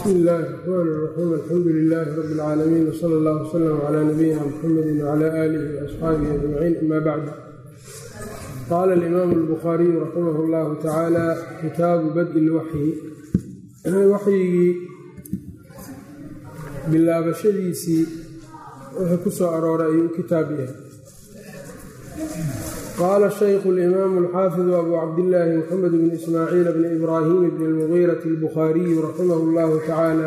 bsmi illaahi raxmaan raxiim alxamdu lilaahi rabi اlcaalamiin wsala allah wslm cla nabiyina mxamedi wcla aalihi waasxaabihi ajmaciin ama bacd qaala alimaamu albukhaariyu raximah اllahu tacaala kitaabu badi lwaxyi waxyigii bilaabashadiisii wixii ku soo arooray ayuu kitaab yahay qaala shaykhu اlimaamu alxaafidu abu cabdillaahi moxamed bn ismaaciil bni ibraahim bni اlmugiirati albukhaariyu raximah اllahu tacaala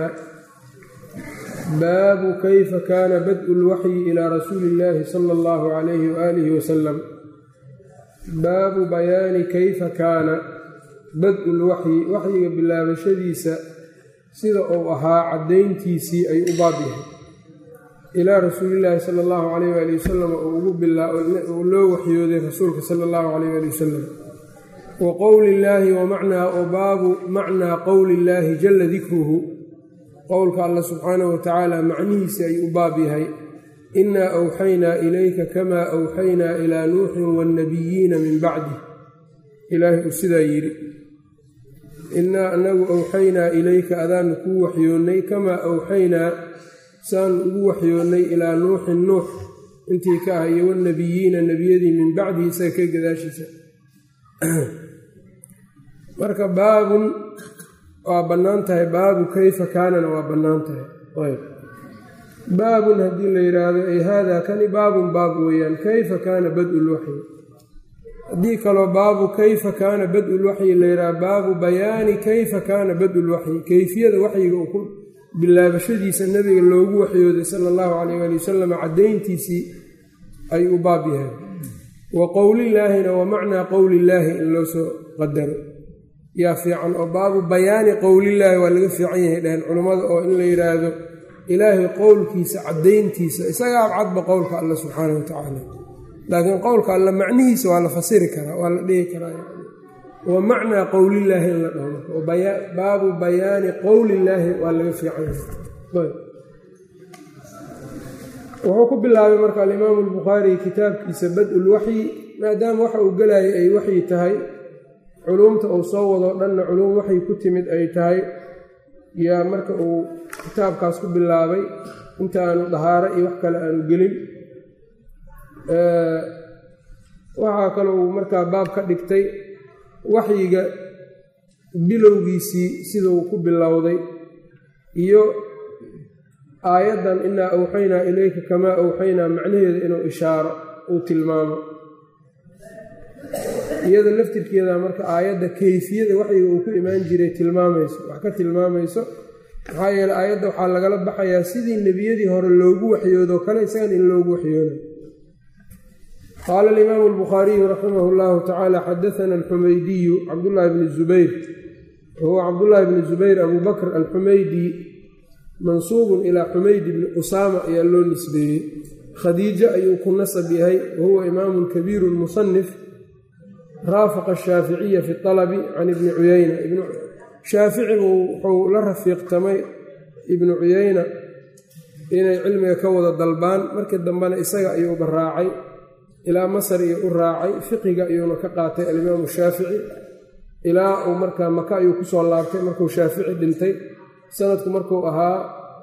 baabu kayfa kaana badءu اlwaxyi ilaa rasuuli اllahi sala اllahu calayhi waaalihi wasalam baabu bayaani kayfa kaana bad-u lwaxyi waxyiga bilaabashadiisa sida uu ahaa caddayntiisii ay u baab yahay ilaa rasuulillaahi sala allahu calayh waali wasalam uu ugu uu loo waxyooday rasuulka sala allahu calayh waali wasalam wa qowli illaahi wa macnaa o baabu macnaa qowli illaahi jalla dikruhu qowlka alla subxaanahu wa tacaala macnihiisi ay u baab yahay innaa awxaynaa ilayka kamaa awxaynaa ilaa nuuxin waannabiyiina min bacdi ilaahay uu sidaa yidhi innaa anagu awxaynaa ilayka adaanu kuu waxyoonnay kamaa awxaynaa saanu ugu waxyoonnay ilaa nuuxin nuux intii ka ah iyo wannabiyiina nebiyadii min bacdihi isaga ka gadaashiisa marka baabun waa bannaan tahay baabu kayfa kaanana waa bannaan tahay ayb baabun haddii la yidhaahdo ay haadaa kani baabun baab weeyaan kayfa kaana bad-u lwaxyi haddii kaloo baabu kayfa kaana bad-u lwaxyi la yidhahdo baabu bayaani kayfa kaana bad-u lwaxyi kayfiyada waxyiga uu ku bilaabashadiisa nebiga loogu waxyooday sala allahu calayh waali wasalam caddayntiisii ay u baab yahay wa qowlillaahina wa macnaa qowlillaahi in loo soo qadaro yaa fiican oo baabu bayaani qowlillaahi waa laga fiican yahay dhaheen culammada oo in la yidhaahdo ilaahay qowlkiisa caddayntiisa isagaa abcadba qowlka alla subxaanah wa tacaala laakiin qowlka alla macnihiisa waa la fasiri karaa waa la dhihi karaa wa macnaa qowlillaahi in la dhaho baabu bayaani qowlillaahi waa laga fiican yahay wuxuu ku bilaabay marka alimaamu albukhaari kitaabkiisa bad-u lwaxyi maadaama waxa uu gelayay ay waxyi tahay culuumta uu soo wadoo dhanna culuum waxay ku timid ay tahay yaa marka uu kitaabkaas ku bilaabay inta aanu dahaaro iyo wax kale aanu gelin waxaa kale uu markaa baab ka dhigtay waxyiga bilowgiisii siduu ku bilowday iyo aayaddan innaa awxaynaa ilayka kamaa awxaynaa macnaheeda inuu ishaaro uu tilmaamo iyada laftirkeeda marka aayadda kayfiyada waxyiga uu ku imaan jiray tilmaamayso wax ka tilmaamayso maxaa yeele aayadda waxaa lagala baxayaa sidii nebiyadii hore loogu waxyoodoo kale isagan in loogu waxyooday qaala alimaamu albukhaariyu raximah llahu tacaala xadaana alxumaydiyu cabdullaahi bni zubayr wahuwa cabdullaahi bni zubayr abu bakr alxumaydi mansuubun ilaa xumaydi bni usaama ayaa loo nisbeeyey khadiijo ayuu ku nasab yahay wahuwa imaamun kabiirun musanif raafaqa ashaaficiya fi alabi can ibni cuyayna shaaficigu wuxuu la rafiiqtamay ibnu cuyayna inay cilmiga ka wada dalbaan markii dambena isaga ayuuba raacay ilaa masar iyo u raacay fiqiga ayuuna ka qaatay alimaamu shaafici ilaa uu markaa maka ayuu kusoo laabtay markuu shaafici dhintay sanadku markuu ahaa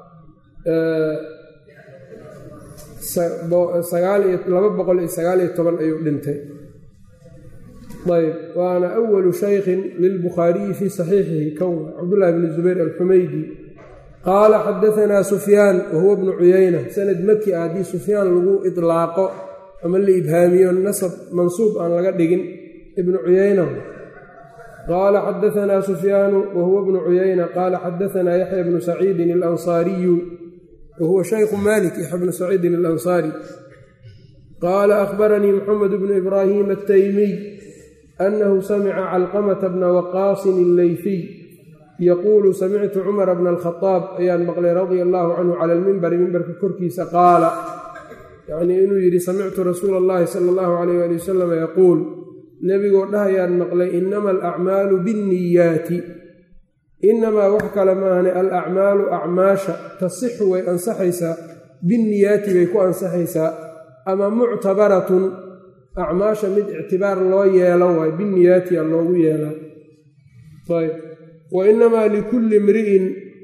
laba boqol iyo sagaal iyo toban ayuu dhintay ayb waana awalu shaykhin lilbukhaariyi fii saxiixihi kowa cabdullahi bni zubayr alxumaydi qaala xadaanaa sufyaan wahuwa bnu cuyayna sanad maki ah haddii sufyaan lagu idlaaqo ama la ibhaamiyo nasab mansuub aan laga dhigin ibnu cuyayna qaala xadaanaa sufyaanu wahuwa bnu cuyayna qaala xadaanaa yaxya bnu saciidin alansaariyu wahuwa shaykhu malik yaxya bnu saciidin alansaari qaala akhbaranii moxamed bnu ibraahim ataymiy annahu samica calqamata bna waqaasin alleyfiy yaquulu samictu cumara bna alkhadaab ayaan maqlay radia allaahu canhu cala almimbari mimbarka korkiisa qaala yacnii inuu yidhi samictu rasuula allahi sala allahu calayh waali wasalam yaquul nebigoo dhahayaan maqlay inama alacmaalu binniyaati inamaa wax kale maahane alacmaalu acmaasha tasixu way ansaxaysaa binniyaati bay ku ansaxaysaa ama muctabaratun acmaasha mid ictibaar loo yeelo waay binniyaati a loogu yeelaa ayb wa inamaa likulli imri'in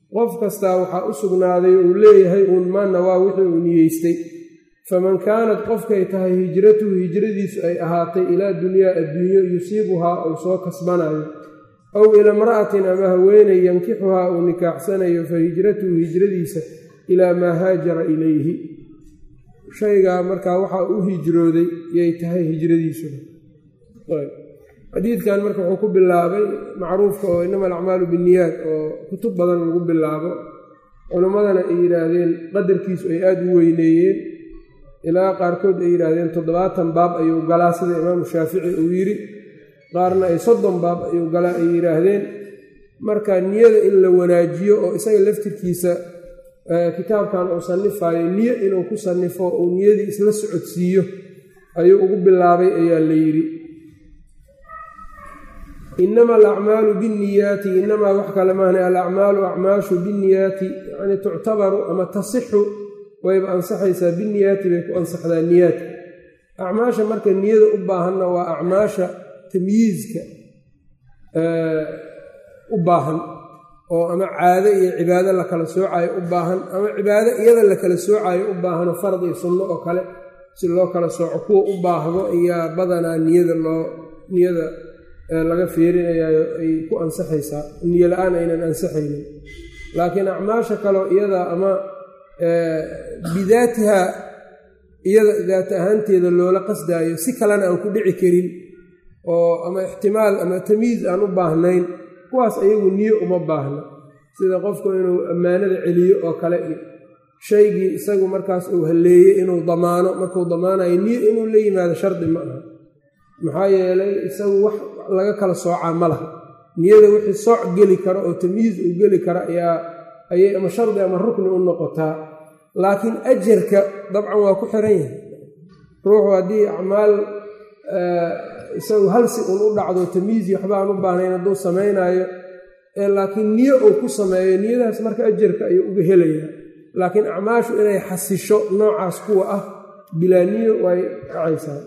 qof kastaa waxaa u sugnaaday uu leeyahay uun maana waa wixii uu niyeystay faman kaanat qofkay tahay hijratuhu hijradiisu ay ahaatay ilaa dunyaa adduunyo yusiibuhaa uu soo kasbanayo aw ila imra'atin ama haweenay yankixuhaa uu nikaaxsanayo fa hijratuhu hijradiisa ilaa maa haajara ilayhi shaygaa markaa waxaa u hijrooday yay tahay hijradiisuna xadiidkan marka wuxuu ku bilaabay macruufka oo inama alacmaalu binniyaad oo kutub badan lagu bilaabo culimmadana ay yidhaahdeen qadarkiisu ay aada u weyneeyeen ilaa qaarkood ay yidhaahdeen toddobaatan baab ayuu galaa sida imaamu shaafici uu yidhi qaarna ay soddon baab ayuu galaa ay yidhaahdeen marka niyada in la wanaajiyo oo isaga laftirkiisa kitaabkan uu sannifayo niyo inuu ku sannifo uu niyadii isla socodsiiyo ayuu ugu bilaabay ayaa la yidhi inama alacmaalu binniyaati inamaa wax kale maahna alacmaalu acmaashu binniyaati yacni tuctabaru ama tasixu wayba ansaxaysaa binniyaati bay ku ansaxdaa niyaadka acmaasha marka niyada u baahanna waa acmaasha tamyiizka u baahan oo ama caado iyo cibaado la kala soocayo u baahan ama cibaado iyada la kala soocayo u baahano fard iyo sunno oo kale si loo kala sooco kuwa u baahdo ayaa badanaa niyada loo niyada laga fiirinayayo ay ku ansaxaysaa niyo la-aan aynan ansaxaynin laakiin acmaasha kaleo iyada ama bidaatiha iyada daat ahaanteeda loola qasdaayo si kalena aan ku dhici karin oo ama ixtimaal ama tamiis aan u baahnayn kuwaas ayagu niyo uma baahna sida qofku inuu ammaanada celiyo oo kale iyo shaygii isagu markaas uu halleeyey inuu damaano markuu damaanayo niyo inuu la yimaado shardi ma aha maxaa yeelay isagu wax laga kala soocaa ma laha niyada wixii sooc geli karo oo tamyiis uu geli karo ayaa ayay ama shardi ama rukni u noqotaa laakiin ajarka dabcan waa ku xiran yahay ruuxu haddii acmaal isagu halsi un u dhacdo tamyiisi waxba aan u baahnayn hadduu samaynaayo laakiin niyo uu ku sameeyo niyadaas marka ajarka ayuu uga helayaa laakiin acmaashu inay xasisho noocaas kuwa ah bilaa niyo way dhacaysaa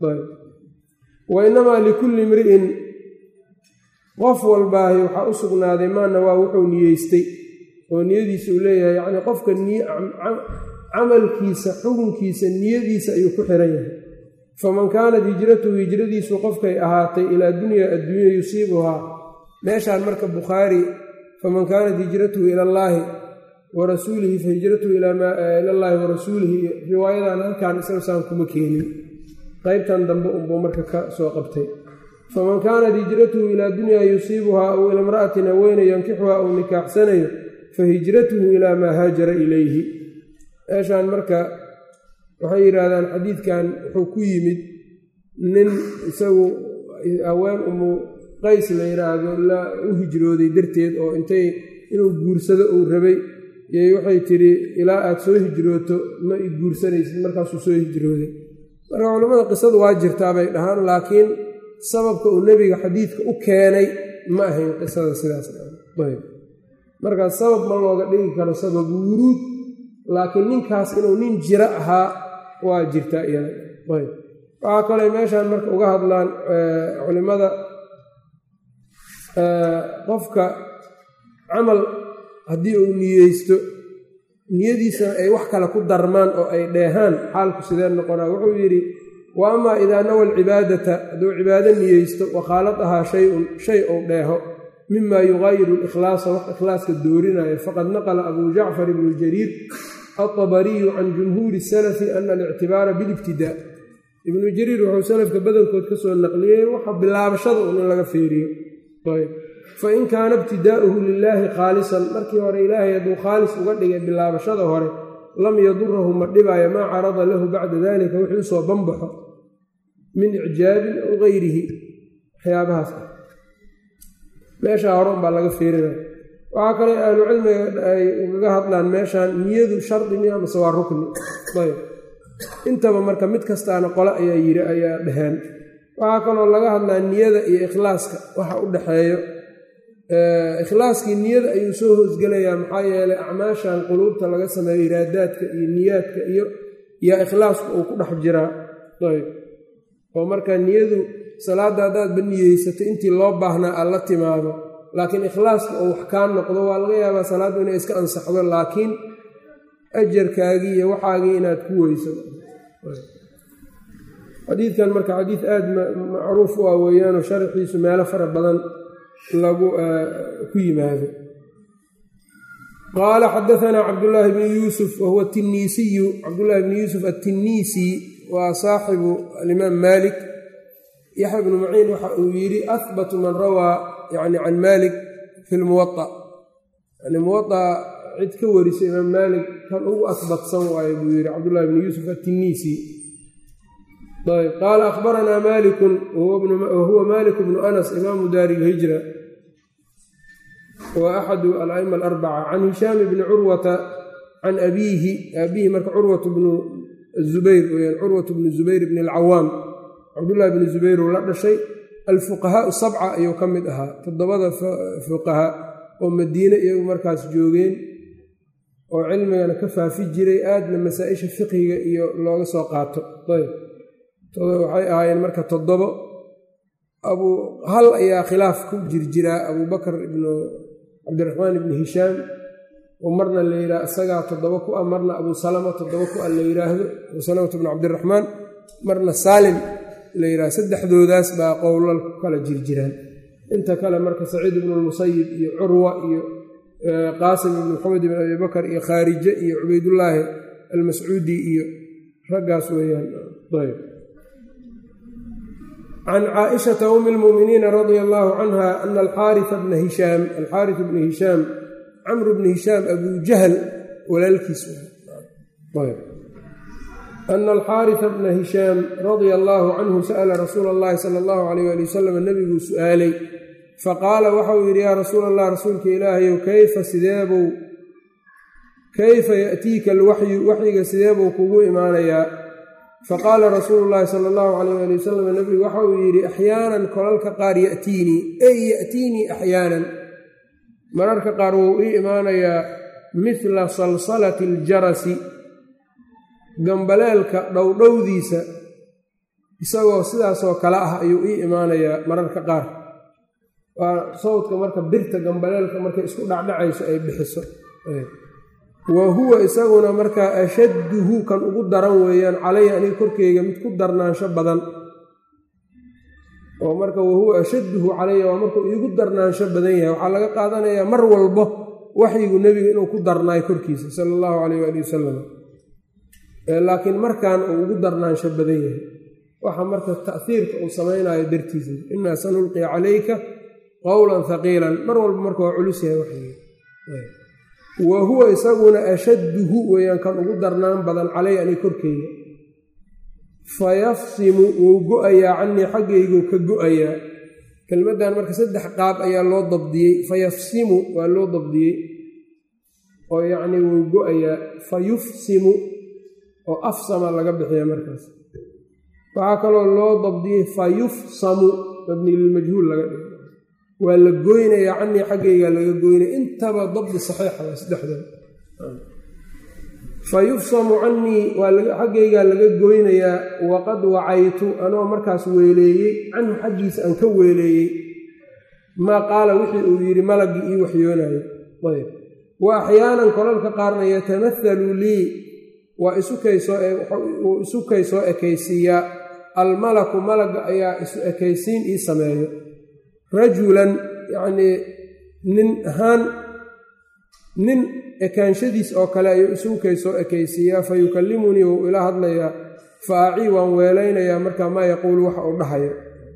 wa inamaa likulli imri'in qof walbaahi waxaa u sugnaaday maana waa wuxuu niyeystay oo niyadiisa uu leeyahay yacnii qofka camalkiisa xukunkiisa niyadiisa ayuu ku xiran yahay faman kaanat hijratuhu hijradiisu qofkay ahaatay ilaa dunyaa adduunya yusiibuhaa meeshaan marka bukhaari faman kaanat hijratuhu ila allaahi wa rasuulihi fa hijratuhu ilallaahi wa rasuulihi riwaayadan halkaan isagosaan kuma keenin qaybtan dambe unbuu marka ka soo qabtay faman kaanat hijratuhu ilaa dunyaa yusiibuhaa aw ila imra'atin haweyne yankixuhaa uu nikaaxsanayo fa hijratuhu ilaa maa haajara ilayhi meeshaan marka waxay yidhaahdaan xadiidkan wuxuu ku yimid nin isagu haween umu qays la yidhaahdo la u hijrooday darteed oo intay inuu guursado uu rabay yay waxay tidhi ilaa aad soo hijrooto ma i guursanaysid markaasuu soo hijrooday marka culammada qisadu waa jirtaa bay dhahaan laakiin sababka uu nebiga xadiidka u keenay ma ahayn qisada sidaas markaa sabab ma looga dhigi karo sabab wuruud laakiin ninkaas inuu nin jiro ahaa waa jirtaa iyada waxaa kaley meeshaan marka uga hadlaan culimmada qofka camal haddii uu niyeysto niyadiisana ay wax kale ku darmaan oo ay dheehaan xaalku sidee noqonaa wuxuu yidhi wa amaa idaa nawa alcibaadata hadduu cibaado niyeysto wakhaaladahaa shay-un shay ou dheeho mima yugaayiru likhlaasa wax ikhlaaska doorinayo faqad naqla abuu jacfar ibnu jariir alطabariyu can jumhuuri salafi ana alictibaara bilibtidaa ibnu jariir wuxuu salafka badankood ka soo naqliyey waxa bilaabashada un in laga feeriyo fain kaana ibtidaa'uhu lilaahi khaalisan markii hore ilaahay hadduu khaalis uga dhigay bilaabashada hore lam yadurahu ma dhibaayo maa carada lahu bacda dalika wixii usoo banbaxo min icjaabin aw gayrihi waxyaabahaas ah meeshaa hore unbaa laga feerinaya waxaa kale ahlucilmiga ay ugaga hadlaan meeshaan niyadu shardi miya mase waa rukni ayb intaba marka mid kastaana qole ayaa yiri ayaa dheheen waxaa kaloo laga hadlaa niyada iyo ikhlaaska waxa u dhexeeyo ikhlaaskii niyada ayuu soo hoosgelayaa maxaa yeelay acmaashan quluubta laga sameeyo iraadaadka iyo niyaadka iyo yaa ikhlaasku uu ku dhex jiraa ayb oo marka niyadu salaadda haddaadba niyeysato intii loo baahnaa aad la timaado laakiin ikhlaaska oo wax kaa noqdo waa laga yaabaa salaaddu inay iska ansaxdo laakiin ajarkaagii iyo waxaagii inaad ku weyso xadiidkan marka xadiid aada macruuf u ah weeyaanoo sharxiisu meelo fara badan lagu ku yimaado qaala xadaanaa cabdullaahi bnu yuusuf wahuwa tiniisiyu cabdullaahi bnu yuusuf atiniisi waa saaxibu alimaam maalik yaxya bnu maciin waxa uu yidhi ahbatu man rawaa yani can maalik fi lmuwaa yani muwaa cid ka warisa imaam maalik kan ugu ahbatsan waayo buu yidhi cabdullahi bnu yuusuf atiniisi ayb qaala ahbaranaa malikun wahuwa malik bnu anas imaamu daari ilhijra wa axadu ala'ima alarbaca can hishaam bni curwata can abiihi abiihi marka curwat bnu zubayr weyaan curwat bnu zubayr bni alcawaam cabdullahi bni zubayr uu la dhashay alfuqahaau sabca ayuu ka mid ahaa toddobada fuqahaa oo madiine iyagu markaas joogeen oo cilmigana ka faafi jiray aadna masaa-isha fiqhiga iyo looga soo qaato ayb waxay ahaayeen marka toddobo abu hal ayaa khilaaf ku jirjiraa abubakr ibnu cabdiraxmaan ibni hishaam oo marna la yidhaha isagaa toddobo ku ah marna abu salama toddobo ku ah la yidhaahdo abu salamata bnu cabdiraxmaan marna saalim la yidhahdo saddexdoodaas baa qowlal ku kala jirjiraan inta kale marka saciid ibnu lmusayib iyo curwa iyo qaasim ibnu maxamed ibn abi bakar iyo khaarije iyo cubaydullaahi almascuudi iyo raggaas weeyaan ayb can caaishata umi lmu'miniina radia allaahu canha ana alxaaria bna hishaam alxaaris bni hishaam camru bni hishaam abuu jahl walaalkiis ana alxaarisa bna hishaam radia allaahu canhu sa'ala rasuula allahi sala allahu alayh ali wasalam nebiguu su'aalay faqaala waxauu yidhi yaa rasuula allah rasuulka ilaahayow kayfa sideebuu kayfa ya'tiika alwaxyu waxyiga sideebuu kugu imaanayaa faqaala rasuulu llaahi sala allahu calayh ali wasalam nebigu waxa uu yidhi axyaanan kolalka qaar ya'tiinii ey ya'tiinii axyaanan mararka qaar wuu ii imaanayaa midla salsalati aljarasi gambaleelka dhowdhowdiisa isagoo sidaasoo kale ah ayuu ii imaanayaa mararka qaar waa sawdka marka birta gambaleelka markay isku dhacdhacayso ay bixiso wa huwa isaguna markaa ashadduhu kan ugu daran weeyaan calaya aniga korkeyga mid ku darnaansho badan oo marka wahuwa ashadduhu calaya waa markuu iigu darnaansho badan yahay waxaa laga qaadanayaa mar walbo waxyigu nebiga inuu ku darnaay korkiisa sala allahu calayh waali wasalam laakiin markan uu ugu darnaansho badan yahay waxa marka ta'hiirka uu samaynayo dartiisa innaa sanulqi calayka qowlan haqiilan mar walba marka waa culus yahay waxyiga wa huwa isaguna ashadduhu weeyaan kan ugu darnaan badan calay ani korkeyga fa yafsimu wuu go-ayaa canii xaggayguu ka go-ayaa kelmaddan marka saddex qaab ayaa loo dabdiyey fa yafsimu waa loo dabdiyey oo yacnii wuu go-ayaa fa yufsimu oo afsama laga bixiya markaas waxaa kaloo loo dabdiyey fa yufsamu mabni lilmajhuul laga dhigo waa la goynayaa canii xaggaygaa laga goynaya intaba dabdi saxiixa waa saddexdooda fa yufsamu canii xaggaygaa laga goynayaa waqad wacaytu anoo markaas weeleeyey canhu xaggiisa aan ka weeleeyey maa qaala wixii uu yidhi malaggii ii waxyoonayo ayb wa axyaanan kolalka qaarna yatamahalu lii waa isukaysoowuu isu kay soo ekaysiiyaa almalaku malagga ayaa isu ekaysiin ii sameeyo rajulan yacnii nin ahaan nin ekaanshadiis oo kale ayuu isugu kay soo ekaysiiyaa fa yukallimunii wuu ila hadlayaa fa acii waan weelaynayaa markaa maa yaquulu waxa uu dhahayo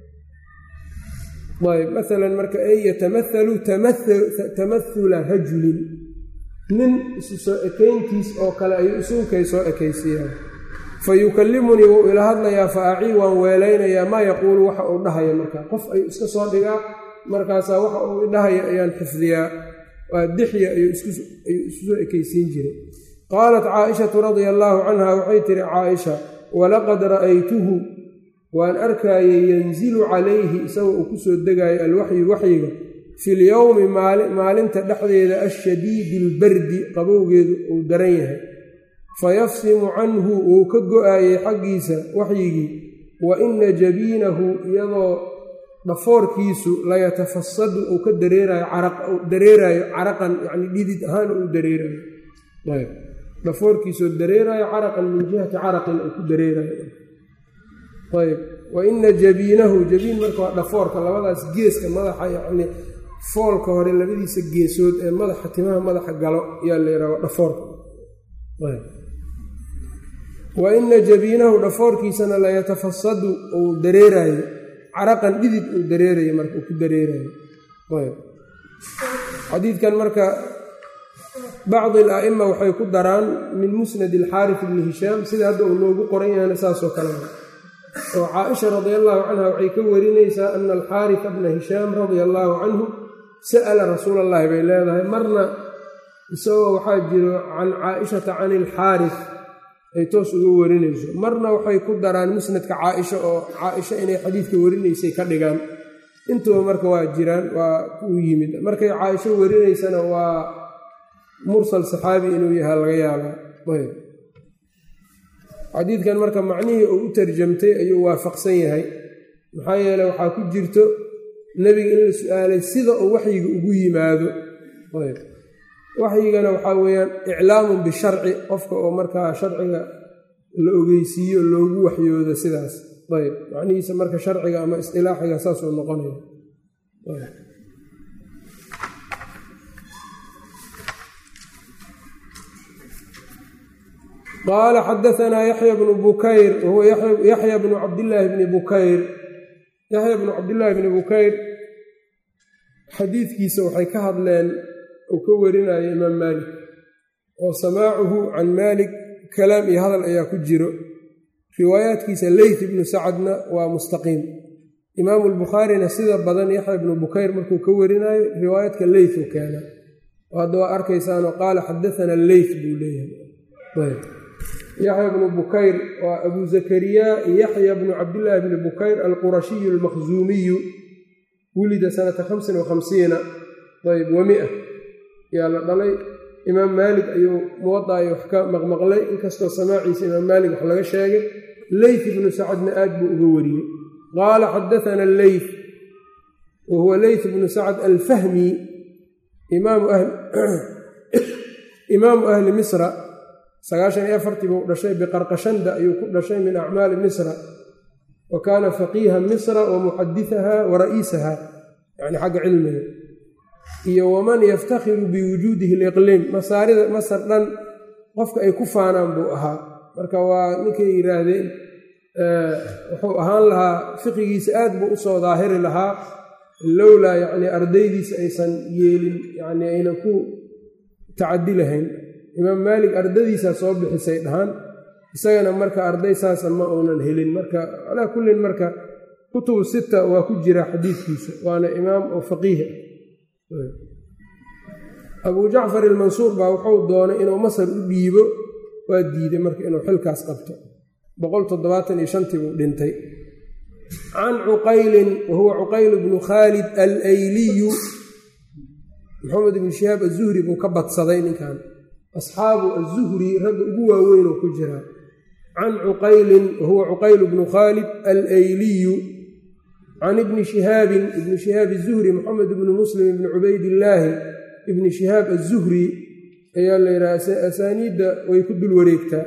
ayb masalan marka ay yatamahalu tamahula rajulin nin isu soo ekayntiis oo kale ayuu isugu kay soo ekaysiiyaa fa yukallimunii wuu ila hadlayaa fa acii waan weelaynayaa maa yaquulu waxa uu dhahaya markaa qof ayuu iska soo dhigaa markaasaa waxa uu idhahaya ayaan xifdiyaa waa dixya ayuu isu soo ekaysiin jiray qaalat caaishatu radia allaahu canha waxay tihi caaisha walaqad ra'aytuhu waan arkaayay yanzilu calayhi isagoo uu ku soo degaayo alwaxyu waxyiga fi lyowmi maalinta dhexdeeda ashadiidi albardi qabowgeedu uu daran yahay fayafsimu canhu wuu ka go-aayey xaggiisa waxyigii wa ina jabiinahu iyadoo dhafoorkiisu layatafasadu uu ka dareerayo dareerayo caraqan yani dhidid ahaan uu dareerayo dhafoorkiisuu dareerayo caraqan min jihati caraqin uu ku dareerayo ayb wa ina jabiinahu jabiin marka waa dhafoorka labadaas geeska madaxa yacni foolka hore labadiisa geesood ee madaxa timaha madaxa galo yaa la yidhaha dhafoorka wa ina jabiinahu dhafoorkiisana layatafasadu uu dareerayo caraqan dhidid uu dareerayo marka uu ku dareerayo xadiidkan marka bacdi al-a'ima waxay ku daraan min musnad alxaarif ibni hishaam sida hadda uu noogu qoran yahayna saasoo kale oo caaisha radia allaahu canha waxay ka warinaysaa ana alxaarifa bna hishaam radia allaahu canhu sa'ala rasuula allahi bay leedahay marna isagoo waxaa jiro can caaishata can ilxaarif ay toos uga warinayso marna waxay ku daraan musnadka caaisha oo caaisha inay xadiidka warinaysay ka dhigaan intuba marka waa jiraan waa kuu yimid markay caaisho warinaysana waa mursal saxaabi inuu yahaa laga yaabaa xadiidkan marka macnihii uu u tarjamtay ayuu waafaqsan yahay maxaa yeele waxaa ku jirto nebiga in la su-aalay sida uu waxyiga ugu yimaado waxyigana waxaa weeyaan iclaamun bisharci qofka oo markaa sharciga la ogeysiiyo loogu waxyoodo sidaas ayb macnihiisa marka sharciga ama istilaaxiga saasuu noqonaya qaala xadaanaa yaxya bnu bukayr wahuwa yaxya bnu cabdillaahi bni bukayr yaxya bnu cabdillaahi bni bukayr xadiidkiisa waxay ka hadleen uu ka warinayo imaam maalik oo samaacuhu can maalik kalaam iyo hadal ayaa ku jiro riwaayaadkiisa leyt ibnu sacadna waa mustaqiim imaamu lbukhaarina sida badan yaxya ibnu bukayr markuu ka warinayo riwaayaadka leyt u keena hadda waa arkaysaanoo qaala xadaana leyt buu leeyahay yaxya bnu bukayr waa abu zakariya yaxya bnu cabdillaahi bni bukayr alqurashiyu almakhzuumiyu wulida sanata hamsin wa hamsiina ayb wa mia yaa la dhalay imaam maalik ayuu muwadaayo wax ka maqmaqlay inkastoo samaaciisa imaam maalik wax laga sheegay leyt ibnu sacadna aad buu uga wariyey qaala xadaana leyt wa huwa leyt bnu sacad alfahmi imaamu ahli misra sagaashan iyo afartii buu dhashay biqarqashanda ayuu ku dhashay min acmaali misra wa kaana faqiiha misra wa muxadisaha wa ra'iisaha yani xagga cilmiga iyo waman yaftakhiru biwujuudihi liqliim masaarida masar dhan qofka ay ku faanaan buu ahaa marka waa ninkay yidhaahdeen wuxuu ahaan lahaa fiqigiisa aad buu usoo daahiri lahaa lowlaa yacni ardaydiisa aysan yeelin yani aynan ku tacadi lahayn imaam maalik ardadiisaa soo bixisay dhahaan isagana marka arday saasa ma uunan helin marka calaa kullin marka kutubu sita waa ku jira xadiidkiisa waana imaam oo faqiiha abuu jacfar ilmansuur baa wuxuu doonay inuu masar u dhiibo waa diiday marka inuu xilkaas qabto boqol toddobaatan iyo shantii buu dhintay can cuqaylin wa huwa cuqayl bnu khaalid alayliyu maxamed ibnu shihaab azuhri buu ka badsaday ninkan asxaabu azuhri ragga ugu waaweynoo ku jiraa can cuqaylin wa huwa cuqayl bnu khaalid alayliyu can ibni shihaabin ibni shihaab azuhri moxamed ibni muslim ibni cubaydillaahi ibni shihaab azuhri ayaa la yidhaha asaaniidda way ku dul wareegtaa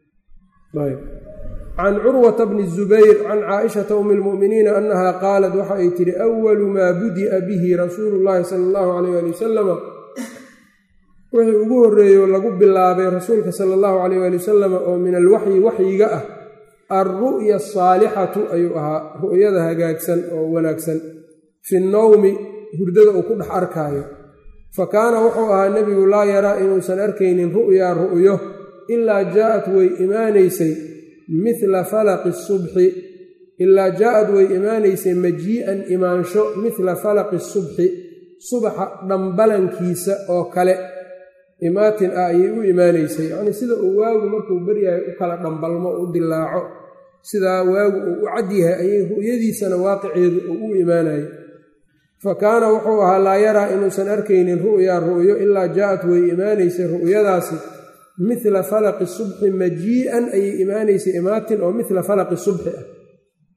can curwata bni zubayr can caaishata umi lmu'miniina annaha qaalat waxa ay tidhi awalu maa budi'a bihi rasuulu llaahi sala allahu calayh ali wasalama wixii ugu horreeyo lagu bilaabay rasuulka sala allahu calayh ali wasalama oo min alwaxyi waxyiga ah alru'ya asaalixatu ayuu ahaa ru'yada hagaagsan oo wanaagsan fi nnowmi hurdada uu ku dhex arkaayo fa kaana wuxuu ahaa nebigu laa yaraa inuusan arkaynin ru'yaa ru'yo ilaa jaa'at way imaanaysay mila falaqi subxi ilaa jaa'ad way imaanaysay majii'an imaansho mila falaqi subxi subaxa dhambalankiisa oo kale imaatin ah ayay u imaanaysay yacnii sida uu waagu markuu baryahay u kala dhambalmo u dilaaco sidaa waagu uu u cad yahay ayay ru'yadiisana waaqiceedu uu u imaanayay fa kaana wuxuu ahaa laa yaraa inuusan arkaynin ru'yaa ru'yo ilaa jaa'at way imaanaysay ru'yadaasi mila falaqi subxi majii'an ayay imaanaysay imaatin oo mila falaqi subxi ah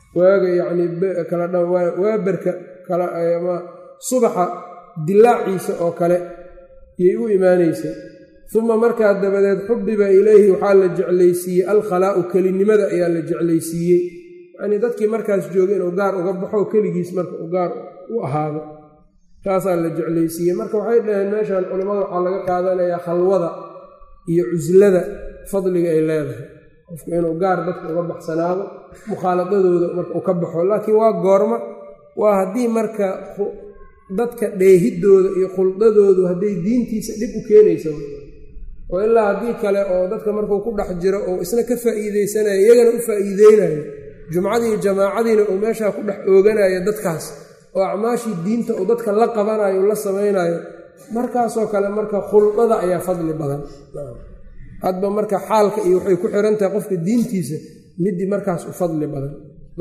waaga yacnii kala dha waaberka kala ama subaxa dilaaciisa oo kale yay u imaanaysay uma markaa dabadeed xubiba ilayhi waxaa la jeclaysiiyey alkhalaa'u kelinimada ayaa la jeclaysiiyey yacnii dadkii markaas joogay inuu gaar uga baxo keligiis marka uu gaar u ahaado taasaa la jeclaysiiyey marka waxay dhaheen meeshan culammada waxaa laga qaadanayaa khalwada iyo cuslada fadliga ay leedahay qofku inuu gaar dadka uga baxsanaado mukhaaladadooda marka uu ka baxo laakiin waa goorma waa haddii marka dadka dheehidooda iyo khuldadoodu hadday diintiisa dhib u keenaysa oo ilaa haddii kale oo dadka markuu ku dhex jiro oo isna ka faa'iideysanayo iyagana u faa'iideynayo jumcadii jamaacadiina uu meeshaa ku dhex ooganayo dadkaas oo acmaashii diinta uu dadka la qabanayo la samaynayo markaasoo kale marka khuldada ayaa fadli badan hadba marka xaalka iyo waxay ku xiran tahay qofka diintiisa midii markaas u fadli badan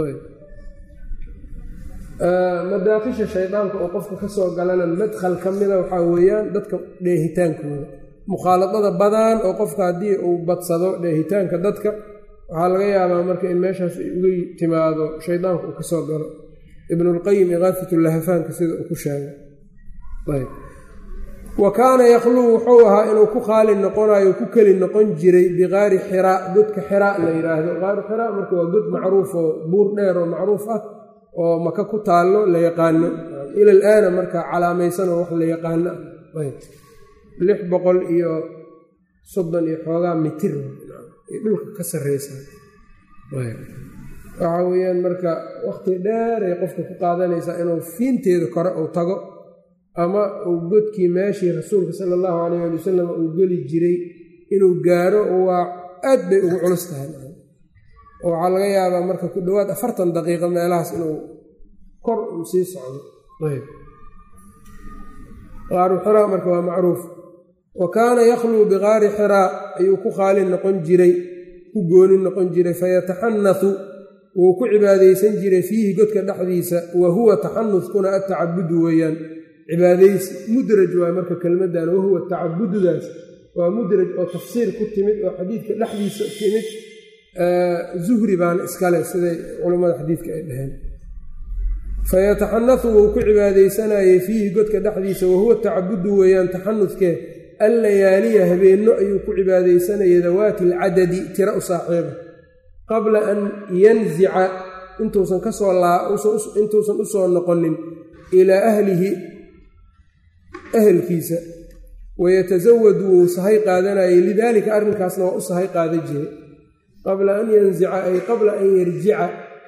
madaakisha shaydaanka oo qofka ka soo galana madkhal ka mida waxaa weeyaan dadka dheehitaankooda mukhaaladada badan oo qofka haddii uu badsado dheehitaanka dadka waxaa laga yaabaa marka in meeshaas ay uga timaado shaydaanka uu ka soo galo ibnulqayim ikaafatulahafaanka sida uu ku sheegay wa kaana yakhluu wuxuu ahaa inuu ku khaali noqonayo ku keli noqon jiray biqaari xiraa godka xiraa la yidhaahdo qaaru xiraa marka waa god macruuf oo buur dheer oo macruuf ah oo maka ku taallo la yaqaano ila alaana marka calaamaysan oo wax la yaqaano lix boqol iyo soddon iyo xoogaa mitir ay dhulka ka sarreysaa waxaa weeyaan marka wakhti dheer ay qofka ku qaadanaysaa inuu fiinteeda kore uu tago ama uu godkii meeshii rasuulka sala allahu calayh ali wasalam uu geli jiray inuu gaaro waa aad bay ugu culus tahay oo waxaa laga yaabaa marka ku dhowaad afartan daqiiqo meelahaas inuu kor uu sii socdo qaaru xiraa marka waa macruuf wa kaana yakhluu biqaari xiraa ayuu ku khaali noqon jiray ku gooni noqon jiray fayataxanathu wuu ku cibaadaysan jiray fiihi godka dhexdiisa wa huwa taxanuskuna atacabudu weeyaan cibaadaysi mudraj waa marka kelmaddan wahuwa tacabududaas waa mudraj oo tafsiir ku timid oo xadiidka dhexdiisa timid zuhri baana iskale siday culammada xadiidka ay dhaheen fayataxanathu wuu ku cibaadaysanayey fiihi godka dhexdiisa wahuwa tacabudu weeyaan taxanuskee allayaaliya habeenno ayuu ku cibaadaysanayay dawaati alcadadi tira u saaxiiba qabla an yanzica intuusan kasoo intuusan u soo noqonin ilaa ahlihi ahelkiisa wayatasawadu wuu sahay qaadanayay lidaalika arrinkaasna waa u sahay qaada jiray qabla an yanzica ay qabla an yarjica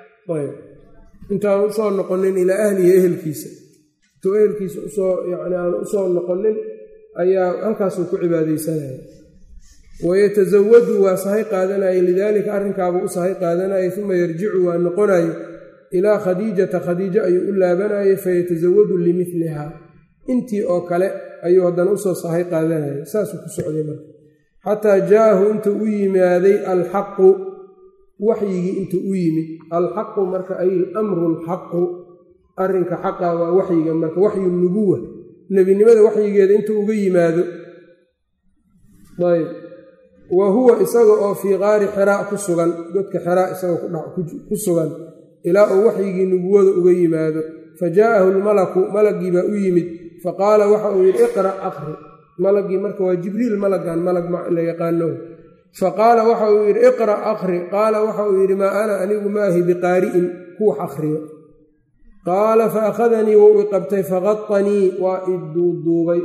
intaan usoo noqonin ilaa ahlihi ehelkiisa intuu ehelkiisa usoo yani aan usoo noqonin ayaa halkaasuu ku cibaadaysanaya wayatasawadu waa sahay qaadanayay lidaalika arrinkaabuu u sahay qaadanayay uma yarjicu waa noqonayo ilaa khadiijata khadiijo ayuu u laabanayay fayatasawadu limiliha intii oo kale ayuu haddana usoo sahay qaadanayay saasuu ku socday marka xataa jaa'ahu intuu u yimaaday alxaqu waxyigii intuu u yimid alxaqu marka ay alamru alxaqu arrinka xaqa waa waxyiga marka waxyu nubuwa nebinimada waxyigeeda intuu uga yimaado ayb wa huwa isaga oo fii qaari xiraa ku sugan godka xiraa isagoo ku sugan ilaa uu waxyigii nubuwada uga yimaado fa jaa'ahu lmalaku malagii baa u yimid faqaala waxa uu yidhi iqra' aqri malagii marka waa jibriil malagan malag la yaqaano faqaala waxa uu yidhi iqra' aqri qaala waxa uu yidhi maa ana anigu maahi biqaari'in kuwax akhriyo qaala fa akhadanii wou i qabtay faqadanii waa i duuduubay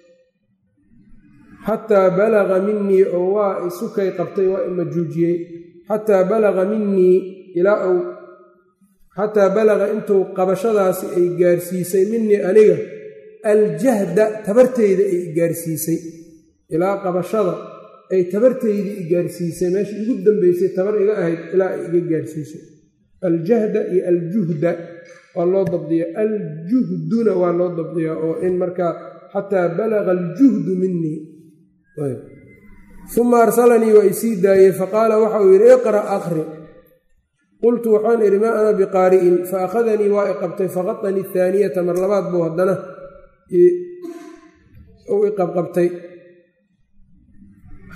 xataa balaga minii oo waa isukay qabtay waa i majuujiyey xataa balaga minii ilaa uu xataa balaga intuu qabashadaasi ay gaarsiisay minii aniga aljahda tabarteyda ay i gaarsiisay ilaa qabashada ay tabarteydii i gaarsiisay meesha igu dambeysay tabar iga ahayd ilaa ay iga gaarsiisay aljahda iyo aljuhda waa loo dabdiya aljuhduna waa loo dabdiyaa oo in markaa xataa balaga aljuhdu minii uma arsalanii waa isii daayey faqaala waxa uu yidhi iqra' aqri qultu waxaan idhi maa ana biqaari'in fa akhadanii waa i qabtay faqadanii ahaaniyata mar labaad buu haddana uu i qabqabtay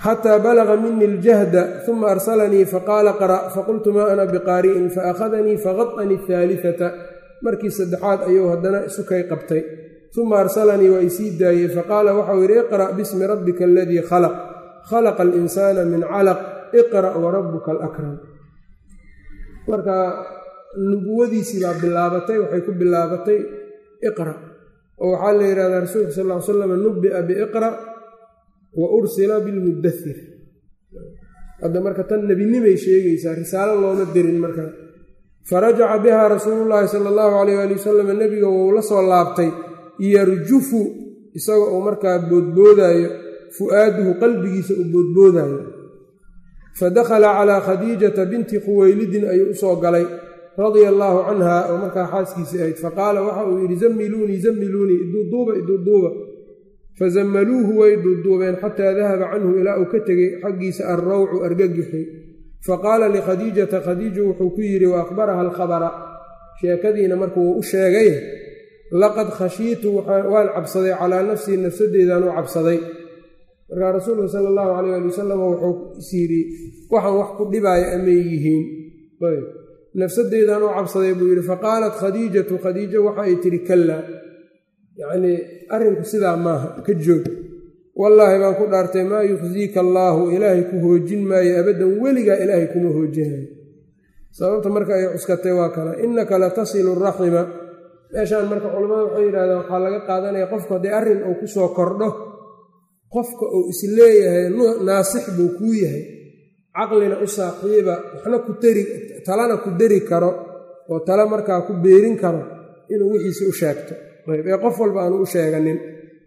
xataa balaga mini اljahda uma arsalanii faqaala qra' faqultu ma ana biqaari'in faakhadanii faqaطanii اhaaliثata markii saddexaad ayuu haddana isukay qabtay uma arsalanii waa isii daayey faqaala waxau yidhi iqra' bismi rabbika aladii khalaq khalaqa alinsaana min calaq iqra' warabuka alakram marka nubuwadiisii baa bilaabatay waxay ku bilaabatay iqra' oo waxaa la yidhahdaa rasuulka sal ll ly slam nubi'a biiqra' wa ursila bilmudathir hadda marka tan nebinimay sheegaysaa risaalo looma dirin marka farajaca biha rasuulu llaahi sala allahu alayh ali wasalam nebiga wou la soo laabtay yarjufu isaga uu markaa boodboodaayo fu'aaduhu qalbigiisa uu boodboodaayo fa dakhala calaa khadiijata binti khuweylidin ayuu usoo galay radia allaahu canha oo markaa xaaskiisii ahayd faqaala waxa uu yidhi zammiluunii zammiluunii iduuduuba iduuduuba fazammaluuhu way duuduubeen xataa dahaba canhu ilaa uu ka tegey xaggiisa alrawcu argagixi faqaala likhadiijata khadiiju wuxuu ku yidhi wa akhbaraha alkhabara sheekadiina marka wuu u sheegay laqad khashiitu waan cabsaday calaa nafsii nafsadeedaan u cabsaday markaa rasuulka sala allahu calayh ali wasalam wuxuu is yidhi waxaan wax ku dhibaaya amay yihiin nafsadeedaan u cabsaday buu yidhi faqaalat khadiijatu khadiijo waxa ay tidhi kallaa yacnii arrinku sidaa maaha ka joog wallaahi baan ku dhaartay maa yukhsiika allaahu ilaahay ku hoojin maayo abaddan weligaa ilaahay kuma hoojinayo sababta marka ay cuskatay waa kana innaka la tasilu raxima meeshaan marka culammada waxay yidhahdeen waxaa laga qaadanaya qofku haddii arrin uu ku soo kordho qofka uu is leeyahay naasix buu kuu yahay caqlina u saaxiiba waxna ku tari talana ku dari karo oo tale markaa ku beerin karo inuu wixiisa u sheegto ayb ee qof walba aanu u sheeganin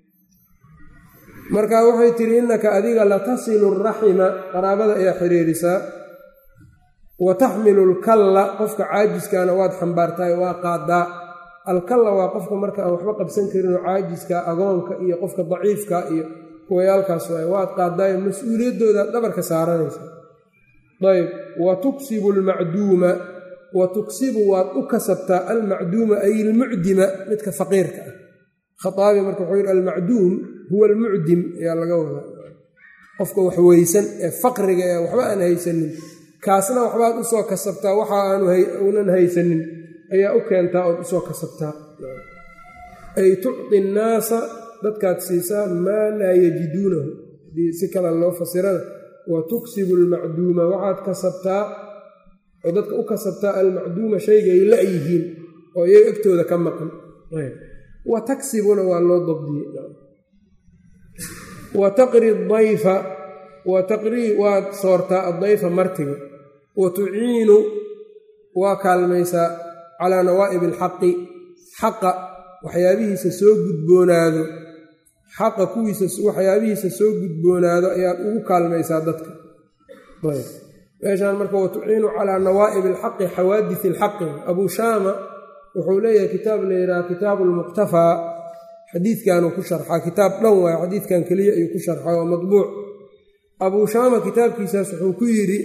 marka waxay tidhi innaka adiga latasilu raxima qaraabada ayaa xiriirisaa wa taxmilu lkalla qofka caajiskaana waad xambaartaay waa qaadaa alkalla waa qofka marka aan waxba qabsan karinoo caajiska agoonka iyo qofka daciifka iyo kuwayaalkaas waay waad qaadaayo mas-uuliyaddoodaad dhabarka saaranaysa ayb wa tuksibu almacduuma wa tuksibu waad u kasabtaa almacduuma ay ilmucdima midka faqiirka ah khaaabi marka wuxuu yidhi almacduum huwa almucdim ayaa laga wadaa qofka wax weysan ee faqriga ee waxba aan haysanin kaasna waxbaad usoo kasabtaa waxa aanunan haysanin ayaa u keentaa ood usoo kasabtaa ay tucطi nnaasa dadkaad siisaa maa laa yajiduunahu hadii si kale loo fasirada wa tuksibu almacduuma waxaad kasabtaa oo dadka u kasabtaa almacduuma shayga ay la-yihiin oo iyaga agtooda ka maqan wa taksibuna waa loo dabdiyey wa taqri dayfa wa taqrii waad soortaa addayfa martiga wa tuciinu waa kaalmaysaa calaa nawaa'ib alxaqi xaqa waxyaabihiisa soo gudboonaado xaqa kuwiisa waxyaabihiisa soo gudboonaado ayaad ugu kaalmaysaa dadka meeshaan marka wa tuciinu calaa nawaa'ib alxaqi xawaadis alxaqi abuu shaama wuxuu leeyahay kitaab la yidhaha kitaabu lmuqtafaa xadiidkanuu ku sharxaa kitaab dhan waay xadiidkan keliya ayuu ku sharxaa waa madbuuc abuu shaama kitaabkiisaas wuxuu ku yidhi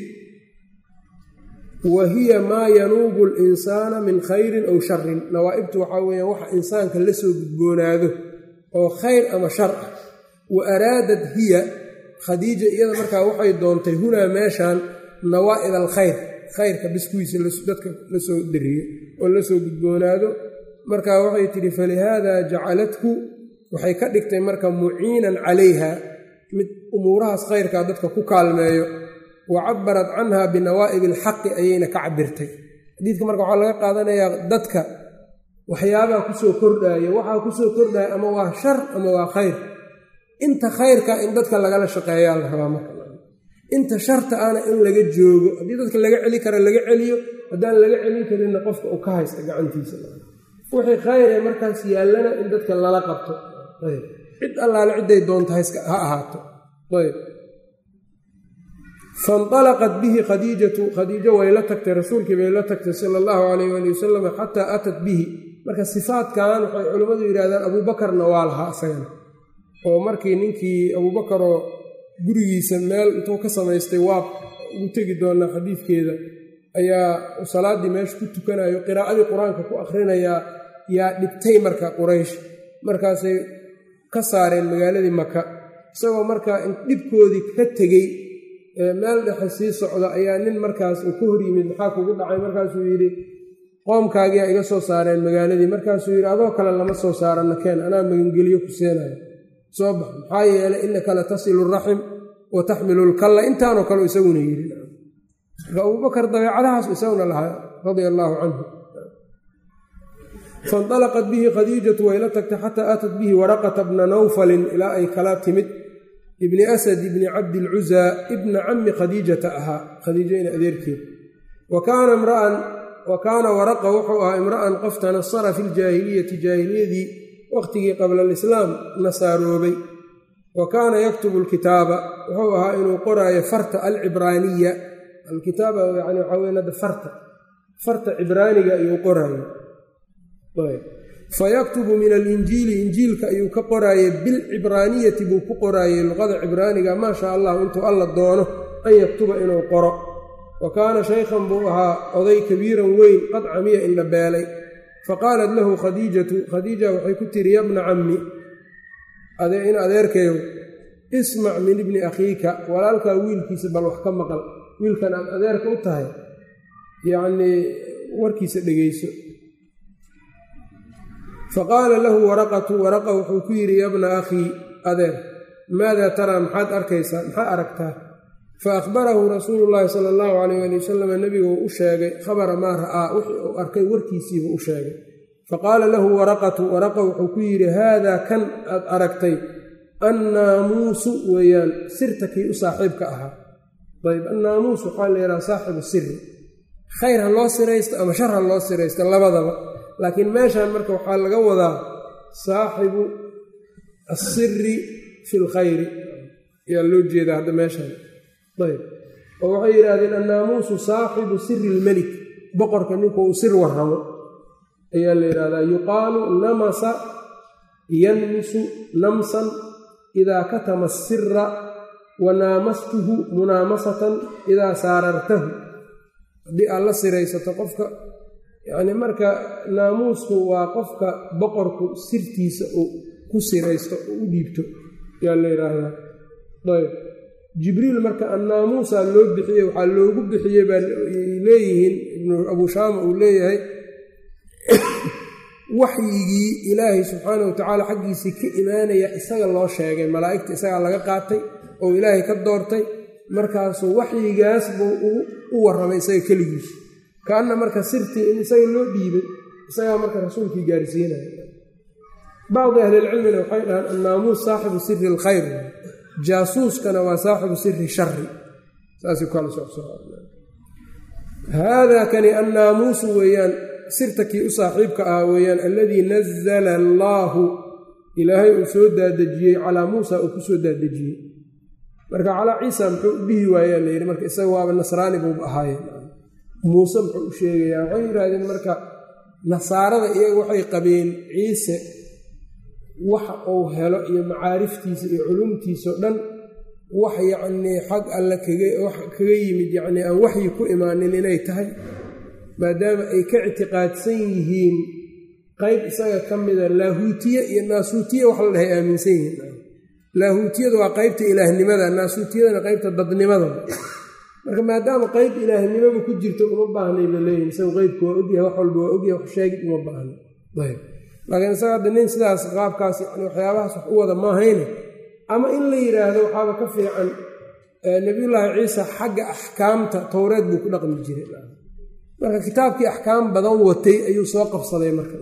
wa hiya maa yanuubu linsaana min khayrin aw sharin nawaa'ibtu waxaa weeyaan waxa insaanka la soo gudboonaado oo khayr ama shar ah wa araadad hiya khadiija iyada markaa waxay doontay hunaa meeshaan nawaa'ib alkhayr khayrka biskuwiisa dadka la soo dariyo oo la soo gudboonaado marka waxay tidhi falihaada jacalathu waxay ka dhigtay marka muciinan calayha mid umuurahaas khayrkaa dadka ku kaalmeeyo wa cabarat canha binawaa'ib alxaqi ayayna ka cabirtay xadiidka marka waxaa laga qaadanayaa dadka waxyaabaa kusoo kordhaaya waxaa kusoo kordhaya ama waa shar ama waa khayr inta khayrka in dadka lagala shaqeeyaa la rabaa marka inta sharta ana in laga joogo haddii dadka laga celi kara laga celiyo haddaan laga celin karinna qofka uu ka haysta gacantiisa wixii khayr ee markaas yaallana in dadka lala qabto ayb cid allaale cidday doonta ha ahaato ayb fainalaqat bihi khadiijatu khadiijo way la tagtay rasuulkii bay la tagtay sala allahu calayh ali wasalam xataa atat bihi marka sifaadkan waxay culimmadu yidhahdaan abuubakarna waa lahaa isagana oo markii ninkii abuubakaroo gurigiisa meel intuu ka samaystay waab ugu tegi doonaa xadiidkeeda ayaa salaaddii meesha ku tukanayo qiraa'adii qur-aanka ku akhrinayaa yaa dhibtay marka quraysh markaasay ka saareen magaaladii maka isagoo markaa dhibkoodii ka tegey meel dhexe sii socda ayaa nin markaas uu ka hor yimid maxaa kugu dhacay markaasuu yidhi qoomkaagiyaa iga soo saareen magaaladii markaasuu yidhi adoo kale lama soo saarana keen anaa magangeliyo ku seenayo soo bax maxaa yeelay innaka la tasilu raxim wa taxmilu lkalla intaanoo kale isaguna yidhi marka abubakar dabeecadahaas isaguna lahaa radia allaahu canhu fainطalaqat bihi khadiijatu wayla tagtay xataa aatat bihi waraqata bna nawfalin ilaa ay kala timid ibni asad ibni cabdilcuzaa ibna cami khadiijata ahaa khadiijo ina adeerkeed wa kaana imra'an wa kaana waraqa wuxuu ahaa imra'an qof tanasara fi ljaahiliyati jaahiliyadii waqtigii qabla alislaam nasaaroobay wa kaana yaktubu alkitaaba wuxuu ahaa inuu qoraayo farta alcibraaniya alkitaaba yani waxaa weyn hadda farta farta cibraaniga ayuu qoraayo fayaktubu min alinjiili injiilka ayuu ka qoraayey bilcibraaniyati buu ku qoraayey luqada cibraaniga maa shaa allahu intuu alla doono an yaktuba inuu qoro wa kaana shaykhan buu ahaa oday kabiiran weyn qad camiya indhabeelay faqaalat lahu khadiijatu khadiija waxay ku tiri yabna cammi in adeerkayow ismac min ibni akhiika walaalkaa wiilkiisa bal wax ka maqal wiilkan aad adeerka u tahay yacnii warkiisa dhegeyso faqaala lahu waraqatu waraqa wuxuu ku yidhi yabna akhii adeer maadaa taraa maxaad arkaysaa maxaa aragtaa fa akhbarahu rasuulu llaahi sala allahu calayh ali wasalam nebiguu u sheegay khabara maa ra'aa wixii uu arkay warkiisiibuu u sheegay faqaala lahu waraqatu waraqa wuxuu ku yidhi haadaa kan aad aragtay annaamuusu weeyaan sirta kii u saaxiibka ahaa ayb annaamuus waxaa la yidhaha saaxibu siri khayr ha loo siraysto ama shar ha loo siraysto labadaba laakiin meeshan marka waxaa laga wadaa saaxibu assiri fi lkhayri ayaa loo jeedaa hadda meeshan ayb oo waxay yidhaahdeen annaamuusu saaxibu siri ilmelik boqorka ninkuu u sir warramo ayaa la yidhahdaa yuqaalu namasa yanmisu namsan idaa katama asira wa naamastuhu munaamasatan idaa saarartahu haddii aad la siraysato qofka yacni marka naamuusku waa qofka boqorku sirtiisa uu ku siraysto oo u dhiibto ayaa la yidhaahdaa ayb jibriil marka annaamuusaa loo bixiyey waxaa loogu bixiyey baa leeyihiin ibnu abuu shaama uu leeyahay waxyigii ilaahay subxaana wa tacaala xaggiisii ka imaanaya isaga loo sheegay malaa'igta isagaa laga qaatay oo ilaahay ka doortay markaasuu waxyigaas buu u warramay isaga keligiisu kaanna marka sirtii in isaga loo dhiibay isagaa marka rasuulkii gaarsiinaya bacdi ahlilcilmina waxay dhahaan annaamuus saaxibu siri alkhayr jaasuuskana waa saaxibu siri shari saasay kala haadaa kani annaamuusu weeyaan sirta kii u saaxiibka ahaa weeyaan alladii nazala allaahu ilaahay uu soo daadejiyey calaa muusa uu ku soo daadejiyey marka calaa ciisa muxuu u dhihi waayaa layidhi marka isaga waaba nasraani buuba ahaaye muuse muxuu u sheegayaa waxay yidhaahdeen marka nasaarada iyaga waxay qabeen ciise waxa uu helo iyo macaariftiisa iyo culumtiisao dhan wax yacnii xag alle kaga kaga yimid yacnii aan waxyi ku imaanin inay tahay maadaama ay ka ictiqaadsan yihiin qayb isaga ka mida laahuutiye iyo naasuutiye wax la dhahay aaminsan yihiin laahuutiyadu waa qaybta ilaahnimada naasuutiyadana qaybta dadnimada marka maadaama qayb ilaahnimaba ku jirto uma baahnay ba leeyihin isagu qeybku waa ogyahay wax walba waa ogyahay wax sheegid uma baahna ayb laakiin isaga hadda nin sidaas qaabkaas yani waxyaabahaas wax u wada maahayne ama in la yidhaahdo waxaaba ka fiican nabiyullaahi ciisa xagga axkaamta towreed buu ku dhaqmi jiray marka kitaabkii axkaam badan watay ayuu soo qabsaday marka